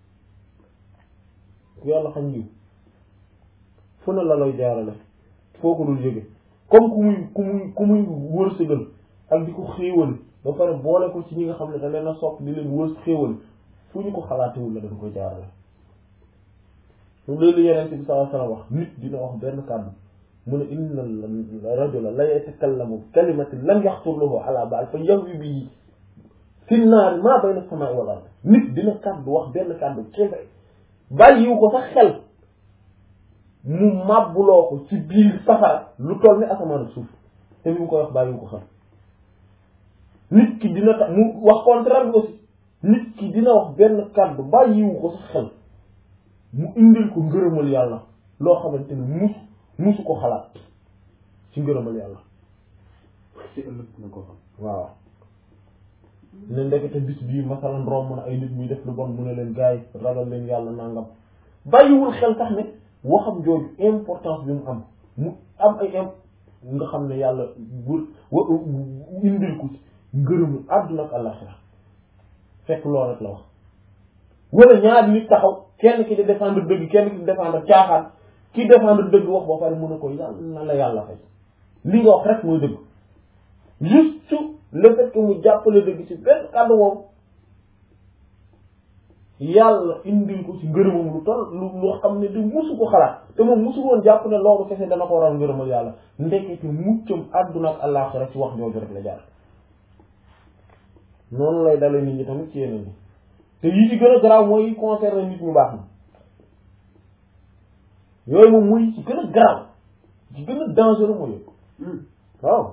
ku yàlla xañ yiw fu ne la lay jaarale foo ko dul jóge comme ku muy ku muy ku muy wërsëgal ak di ko xéewal ba pare boole ko ci ñi nga xam ne da leen a sopp di leen wërs xéewal fu ñu ko xalaatewul la dañ koy jaarale loolu yeneen bi sallallahu alayhi wasallam wax nit dina wax benn kàddu mu ne inna rajula la yatakallamu kalimatin lam yaxtur lahu ala baal fa yahwi bihi fi naari maa bayna samaa'i wal ard nit dina kàddu wax benn kàddu kese bàyyiwu ko sax xel mu màbbuloo ko ci biir safara lu toll ni asamaan ak suuf te bi mu koy wax bàyyiwu ko xel nit ki dina tax mu wax contraire bi aussi nit ki dina wax benn kàddu bàyyiwu ko sax xel mu indil ko ngërëmal yàlla loo xamante ni mus musu ko xalaat ci ngërëmal yàlla ci ëllëg na ko xam waaw ne ndekete bis bii masalan romb na ay nit muy def lu bon mu ne leen gars yi ragal leen yàlla nangam bàyyiwul xel sax ne waxam jooju importance bi mu am mu am ay im nga xam ne yàlla bu wa indil ko ci ngërëmu àdduna ak àllaxira fekk loolu rek la wax wala ñaari nit taxaw kenn ki di défendre dëgg kenn ki di défendre caaxaan ki défendre dëgg wax ba pare mën a ko yàlla na la yàlla fay li nga wax rek mooy dëgg juste le fait que mu jàppale dëgg ci benn kàddu moom yàlla indil ko ci ngërëmam lu toll lu loo xam ne di musu ko xalaat te moom musu woon jàpp ne loolu kese dana ko waral ngërëmal yàlla ndekete muccam àdduna ak àllaaxira ci wax jooju rek la jaar noonu lay dale nit ñi tamit ci yeneen yi te yi ci gën a garaaw mooy yi concerné nit ñu baax na yooyu moom muy ci gën a garaaw ci gën a dangereux mooy yooyu waaw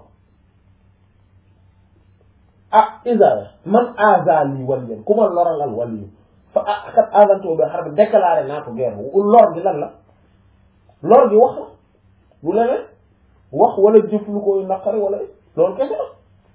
ah isa man azali waliyan ku ma loral al waliyu fa ah kat azanto bi xar bi déclaré naa ko guerre lor gi lan la lor gi wax la bu leneen wax wala jëf lu koy naqari wala loolu kese la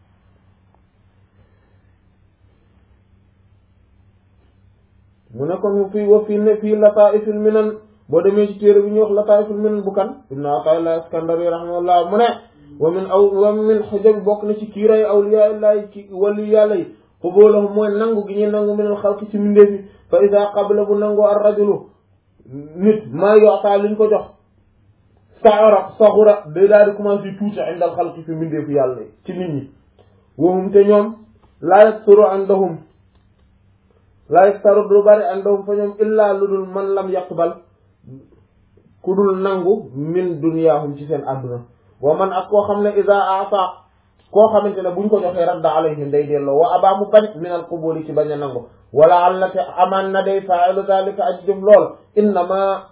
mu ne kon fii wa fii ne fii lataifil minan boo demee ci téere bi ñuy wax lataifil minan bu kan ibnu atayillah iskandari rahimahullah mu ne wa min aw wa min xujab bokk na ci kiiray awliya illahi ci wali yàlla yi xubóolahum mooy nangu gi ñuy nangu minal xalqi ci mbindeef yi fa ida qabla bu nangu ar rajulu nit maa yoxtaa liñ ko jox saara saxura day daal di commencé tuuti indal xalqi fi mbindeefu yàlla yi ci nit ñi wahum te ñoom laa yaksuru indahum laa yaktaru du bari indahum fa ñoom illaa lu dul man lam yaqbal ku dul nangu min dunyaahum ci seen àdduna wa man ak koo xam ne ida ata koo xamante ne buñ ko joxee radda alayhim day delloo wa abaa mu bañ min al qubuli ci bañ a nangu wala alla te amaan na day fa'ilu zalika aj jëf lool innama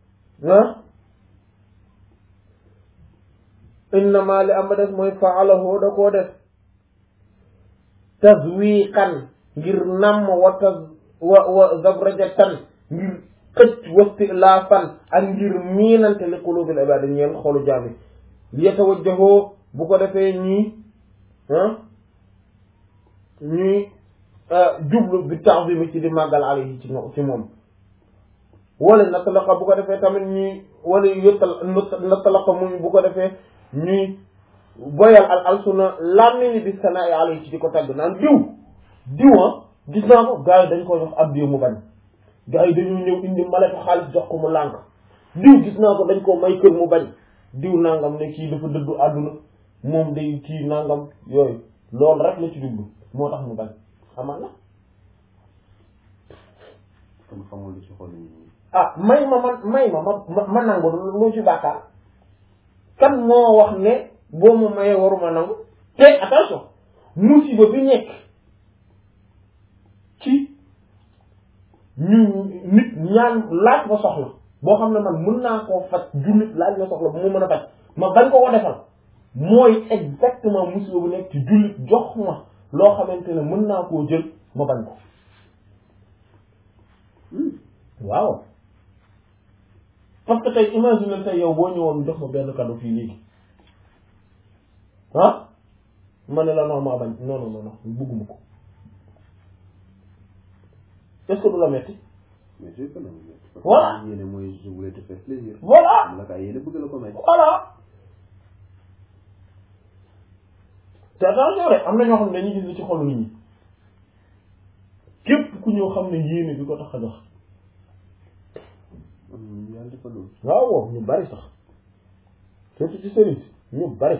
innama li am ba des mooy fa'alahu da koo def tazwiqan ngir namm wa taz wa wa zabrajatan ngir xëcc wastilaafan ak ngir miinante li qulubil ibad ñeel xolu jaami li yatawajjahu bu ko defee ñii ñuy jublu bi ta'zim ci di màggal alayhi ci ci moom wala natalaqa bu ko defee tamit ñuy wala yottal natalaqa mu bu ko defee ñuy boyal al alsuna làmmiñi bi sanaa'i alayhi ci di ko tagg naan diw diwa gis naa ko gars yi dañ ko jox ab diw mu bañ gars yi dañu ñëw indi malatu xaalis jox ko mu lànk diw gis naa ko dañ ko may kër mu bañ diw nangam ne kii dafa dëddu àdduna moom day kii nangam yooyu loolu rek la ci dugg moo tax mu bañ xamal na kon xamul lu ci xol yi ah may ma man may ma ma ma nangu lu ci bàkkaar kan moo wax ne boo ma mayee waruma nangu te attention musiba bi nekk ci ñu nit ñaan laaj ma soxla boo xam ne man mën naa koo faj jullit laaj ma soxla bu mu mën a faj ma bañ ko ko defal mooy exactement musiba bu nekk ci jullit jox ma loo xamante ne mën naa koo jël ma bañ ko waaw parce que tey imagine tey yow boo ñëwoon jox ma benn cadeau fii léegi ah ma ne la non maa bañ non non non bëgguma ko est-ce que du la metti mais je peux nangu mais parce que Voilà. yéene mooy je voulais te faire plaisir voilà am la kaa yéene bëgg la ko may voilà te attention rek am na ñoo xam ne dañuy gis li ci xolu nit ñi képp ku ñëw xam ne yéene bi ko tax a jox am yàlla dafa loolu waaw waaw ñu bari sax surtout ci sëriñ si ñu bari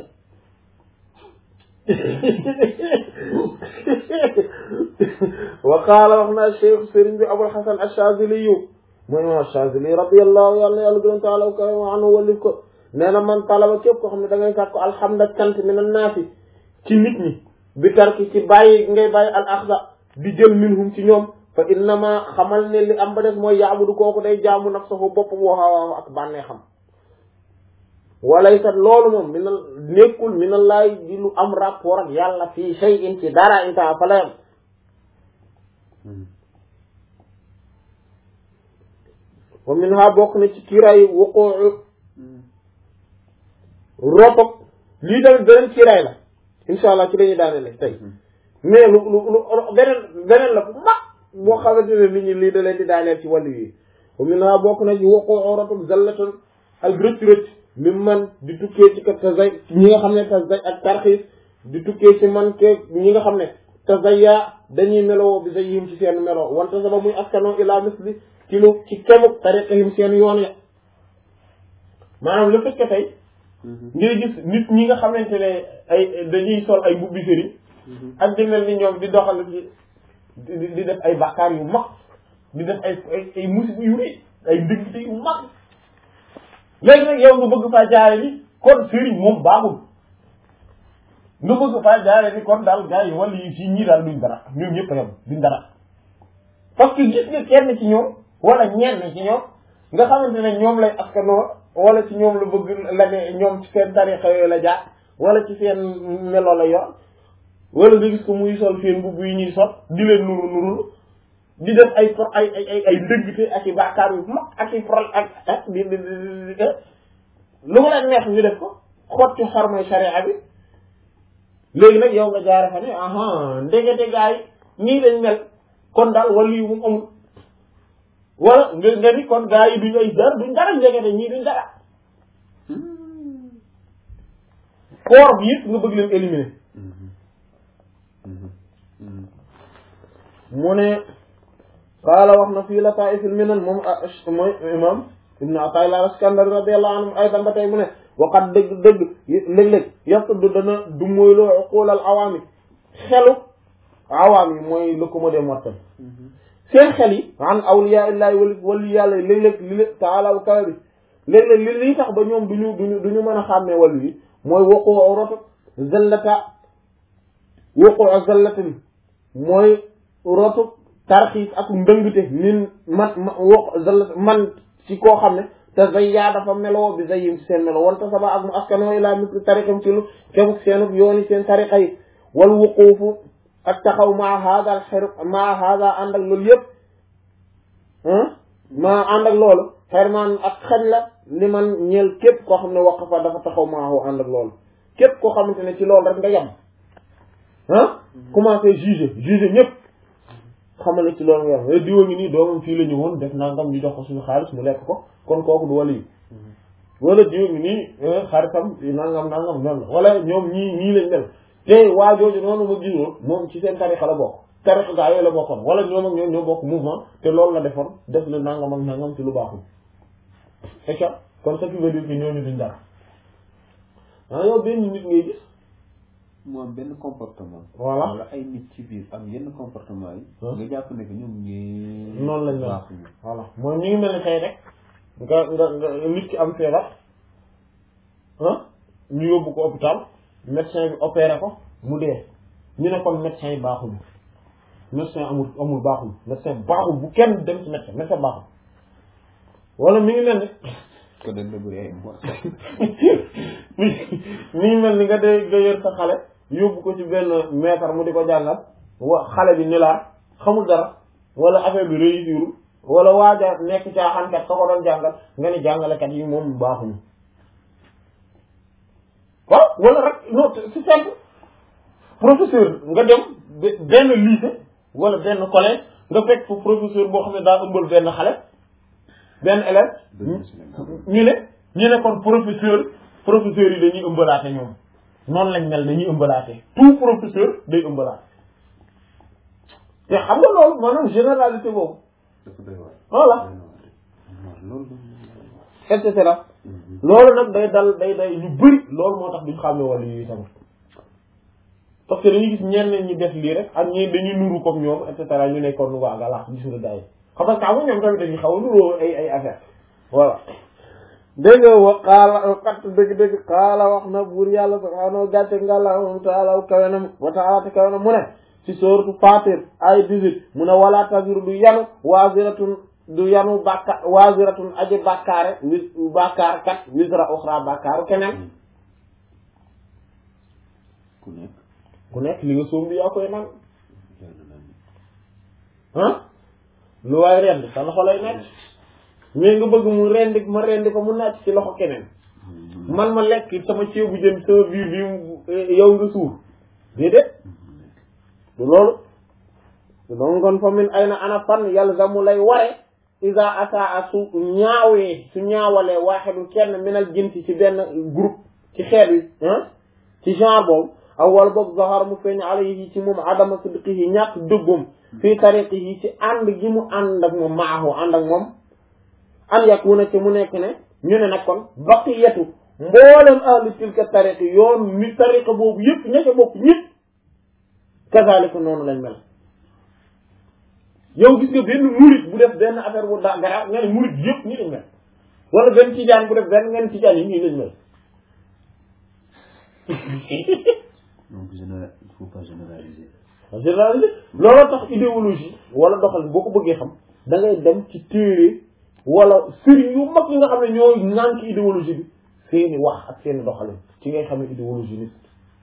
wa qaala wax naa cheikh sëriñ bi abul hasan ash-shazili yu mooy imam ash-shazili radiyallahu yàlla na yàlla gërëm taala wa karim anhu walif ko nee na man talaba képp koo xam ne da ngay sàkku alhamda cant min an-naasi ci nit ñi bi tarki ci bàyyi ngay bàyyi al axda di jël minhum ci ñoom fa innama xamal ne li am ba def mooy yaabudu kooku day jaamu nafsahu boppam wa hawaahu ak bànnee xam walaysat loolu moom minal nekkul minallaay di lu am rapport ak yàlla fii shay'in ci dara inta fa la yam wa min ha bokk na ci kiiraay wuquu rotok lii tamit beneen kiiraay la insha allah ci dañuy daanele tey mais lu lu lu beneen beneen la bu mag boo xamante ne nit ñi lii da leen di daaneel ci wàllu yi wa min ha bokk na ci wuquu rotok zallatan ak rëcc rëcc mi man di tukkee ci ka tazay ñi nga xam ne tazay ak tarxiis di tukkee ci man ke ñi nga xam ne tazaya dañuy meloo bi zayhim ci seen meloo wante saba muy askanoo ila misli ci lu ci kemuk tariqahim seen yoon ya maanaam le fait que tey ngay gis nit ñi nga xamante ne ay dañuy sol ay mbubbi sëriñ ak di mel ni ñoom di doxal ci di di def ay bàkkaar yu mag di def ay ay ay musiba yu rëy ay ndëggte yu mag léegi nag yow nga bëgg faa jaare ni kon sëriñ moom baaxul nga bëgg faa jaare ni kon daal gars yi wala yi fii ñii daal duñ dara ñoom ñëpp a yem duñ dara parce que gis nga kenn ci ñoom wala ñenn ci ñoom nga xamante ne ñoom lay askanoo wala ci ñoom la bëgg la ne ñoom ci seen tarixa yooyu la jaar wala ci seen melo la yor wala nga gis ko muy sol seen mbubb yi ñuy sol di leen nuru nurul di def ay pro ay ay ay ay ndëggte ak i bàkkaar yu mag ak i pro ak ak di di di di lu mu la neex ñu def ko xotti xormay sharia bi léegi nag yow nga jaare fa ne aha ndegete gaa yi ñii lañ mel kon daal wala yu mu amul wala nga nga ni kon gaa yi duñ ay dara duñ dara ndegete ñii duñ dara corps bi yëpp nga bëgg leen éliminer mu ne qaala wax na fii lataa'if al-minan moom mooy imam ibnu Ataa'illah al-Iskandari radiyallahu anhu aydan ba tey mu ne waqat dëgg dëgg léeg-léeg yaquddu dana du mooy loo uqul al-awaami xelu awaam yi mooy le commode mortel seen xel yi an awliyaa illaahi wali wali yàlla léeg-léeg li lé taala wa kawe bi léeg-léeg li lii tax ba ñoom duñu duñu duñu mën a xàmmee wàllu yi mooy waqoo roto zallata waqoo zallata bi mooy rotu tarxiis ak ndëngte min man ma waq zallata man ci koo xam ne te zayya dafa meloo bi zayyim ci seen melo wante saba ak mu askanoo ilaa misli tariqam ci lu kemuk seenub yooni seen tariqa yi wal wuquufu ak taxaw maa hada al xer maa hada ànd ak loolu yëpp maa ànd ak loolu xermaan ak xañ la li man ñeel képp koo xam ne waqafa dafa taxaw maahu ànd ak loolu képp koo xamante ne ci loolu rek nga yem ah commencé juger juger ñëpp xamal ne ci loolu nga yem diwa ngi nii doomam fii la ñëwoon def nangam ñu jox ko suñu xaalis mu lekk ko kon kooku du wala yi wala diwa ngi nii xaritam nangam nangam noonu la wala ñoom ñii ñii lañ mel te waa jooju noonu ma gisoon moom ci seen tarixa la bokk tarixa gaa yooyu la bokkoon wala ñoom ak ñoom ñoo bokk mouvement te loolu la defoon def la nangam ak nangam ci lu baaxul c'est ça kon ce qui veut dire que ñooñu duñ dara ah yow benn nit ngay gis mu am benn comportement voilà wala ay nit ci biir am yenn comportement yi Hein? nga jàpp ne que ñoom ñee noonu lañ mel baaxuñu voilà mooy ñu ngi mel ni tey rek nga nga nga nit ki am feebar ah ñu yóbbu ko hôpital médecin bi opéré ko mu dee ñu ne kon médecin yi baaxul médecin amul amul baaxul médecin baaxul bu kenn dem ci médecin médecin baaxul wala mi ngi mel ni ko dañ la bëri ay mboq. mi mi ngi mel ni nga dee nga yor sa xale yóbbu ko ci benn maître mu di ko jàngal wa xale bi ni laa xamul dara wala affaire bi réussirul wala waaja nekk caaxaankat ka ko doon jàngal nga ni jàngalekat yi moom baaxuñu waaw wala rek non c'est simple professeur nga dem be- benn lycée wala benn collège nga fekk fu professeur boo xam ne daa ëmbal benn xale benn élève ñu ne ñu ne kon professeur professeur yi dañuy ëmbalaate ñoom noonu lañ mel dañuy ëmbalaate tout professeur day ëmbalaate te xam nga loolu maanaam généralité boobu dafa doy waar. voilà doy na waar de. loolu et cetera loolu nag day dal day day ñu bëri loolu moo tax duñ xàmme wàllu yi tamit parce que dañuy gis ñenn ñi def lii rek ak ñi dañuy nuru comme ñoom et cetera ñu nekkoon waa galax gis nga gars yi xam nga xam nga ñoom tamit dañuy xaw a nuroo ay ay affaire voilà dégg nga wa xaala kat dëgg dëgg xaala wax na buur yàlla subhaanahu gàcce ngàlla moom taala kawenam wa taala te kawenam mu ne ci sooratu Faatir ay 18 mu ne wala taziru du yanu waaziratun du yanu bàkka waaziratun aji bàkkaare wis bàkkaar kat wisra uxra bàkkaaru keneen ku nekk. ku nekk li nga sóom bi yaa koy man yàlla na ni. ah lu waay rend sa loxo lay nekk mais nga bëgg mu rendi ma rendi ko mu nàcc ci loxo keneen man ma lekk sama ceebu jën sama biir bi yow nga suur déedéet du loolu donc kon fa min ay na ana fan yalzamu lay ware isa asaa su ñaawee su ñaawalee waaxidu kenn minal jinsi ci benn groupe ci xeet wi ah ci genre boobu aw wala boog zahar mu feeñ alayhi ci moom adama sidqihi ñàkk dëggum fii tariqihi ci ànd gi mu ànd ak moom maahu ànd ak moom an yakuna ci mu nekk ne ñu ne nag kon baqiyatu mboolem ahli tilka tariqi yoon mi tariqa boobu yëpp ña ca bokk ñëpp kazalika noonu lañ mel yow gis nga benn murit bu def benn affaire bu da garaaw nga ne murit yëpp ñi lañ mel wala benn tijaan bu def benn ngeen tijaan yi ñii lañ mel donc général il faut pas généraliser. généralisé looloo tax idéologie wala doxal boo ko bëggee xam da ngay dem ci téere wala sëriñ yu mag yi nga xam ne ñoo ŋànk idéologie bi seeni wax ak seeni doxalin ci ngay xam ne idéologie nit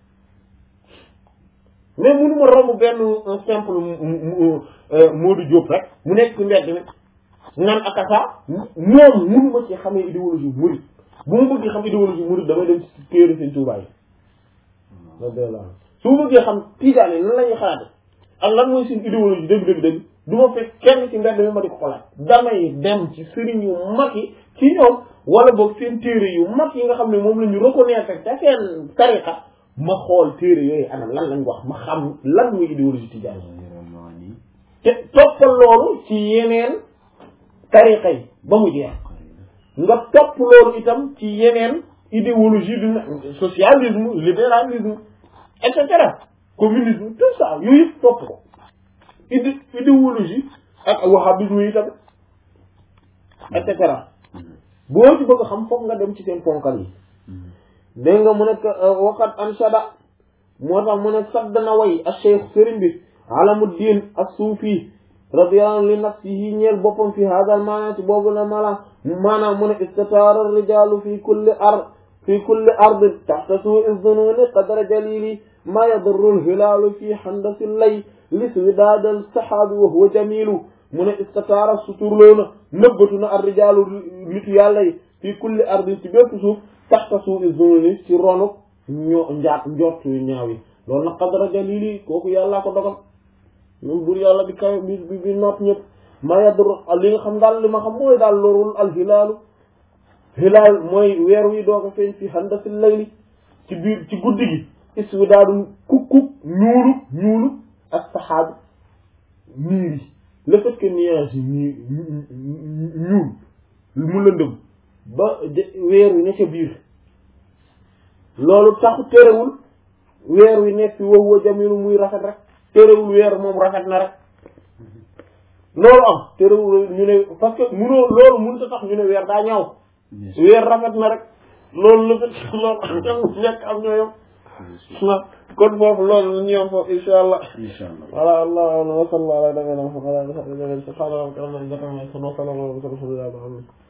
mais mënuma romb benn un simple Modou Diop rek mu nekk ci mbedd mi naan akasa moom mënuma ci xamee idéologie murid bu ma bëggee xam idéologie murid damay dem ci téere seen Tuubaa yi su ma bëggee xam tijaan yi nan la ñuy xalaate ak lan mooy seen idéologie dëgg dëgg dëgg du ma fekk kenn ci mbedd mi ma di ko xolaat damay dem ci sëriñ yu mag yi ci ñoom wala boog seen téere yu mag yi nga xam ne moom la ñu reconnaître ca seen tariqa ma xool téere yooyu ana lan lañ wax ma xam lan mooy idéologie tijaan yi te toppal loolu ci yeneen tariqa yi ba mu jeex nga topp loolu itam ci yeneen idéologie du socialisme libéralisme et cetera communisme tout ça yooyu yëpp topp ko idé idéologie ak wahhabisme yi tamit et cetera boo ci bëgg xam foog nga dem ci seen ponkal yi dégg nga mu nekk waqat anshada moo tax mu ne sadd na way ak cheikh sëriñ bi alamuddin ak suufi radiyallahu li nafsihi ñeel boppam fi hadal maana ci boobu la mala maanaam mu ne istataara rijalu fi kulli ard fi kulli ardin taxta suui zununi qadra jalili ma yadurru lhilaalu fi handasi lay liswidaadal saxaabi wa huwa jamilu mu ne istataara suturloona nëbbatu na ar rijaalu nitu yàlla yi fi kulli ardin ci bépp suuf taxta suui zununi ci ronu ñoo njaat njort yu ñaaw yi loolu nag qadra jalili kooku yàllaa ko dogal moom bur yàlla bi kaw bi bi bi noot ñëpp ma yadurru li nga xam daal li ma xam mooy daal lorul al hilaalu hilaal mooy weer wi doog a feeñ fi handasi layli ci biir ci guddi gi iswi daadum kukkuk ñuulu ñuulu ak saxaabi niir yi le fait que nuage yi nii ñuul mu lëndëm ba weer wi ne ca biir loolu taxu terewul weer wi nekk fi wow wa jamilu muy rafet rek terewul weer moom rafet na rek loolu am terewul ñu ne parce que munoo loolu mënut a tax ñu ne weer daa ñaaw weer rafet na rek loolu la fait loolu am ñàkk am ñoo yom na kon foofu loolu la ñu yom foofu insha allah incha allah voilà allah wa sallallahu ala nabiyina muhammad wa ala alihi wa sahbihi subhana rabbika rabbil izzati amma yasifun wa salamun ala al mursalin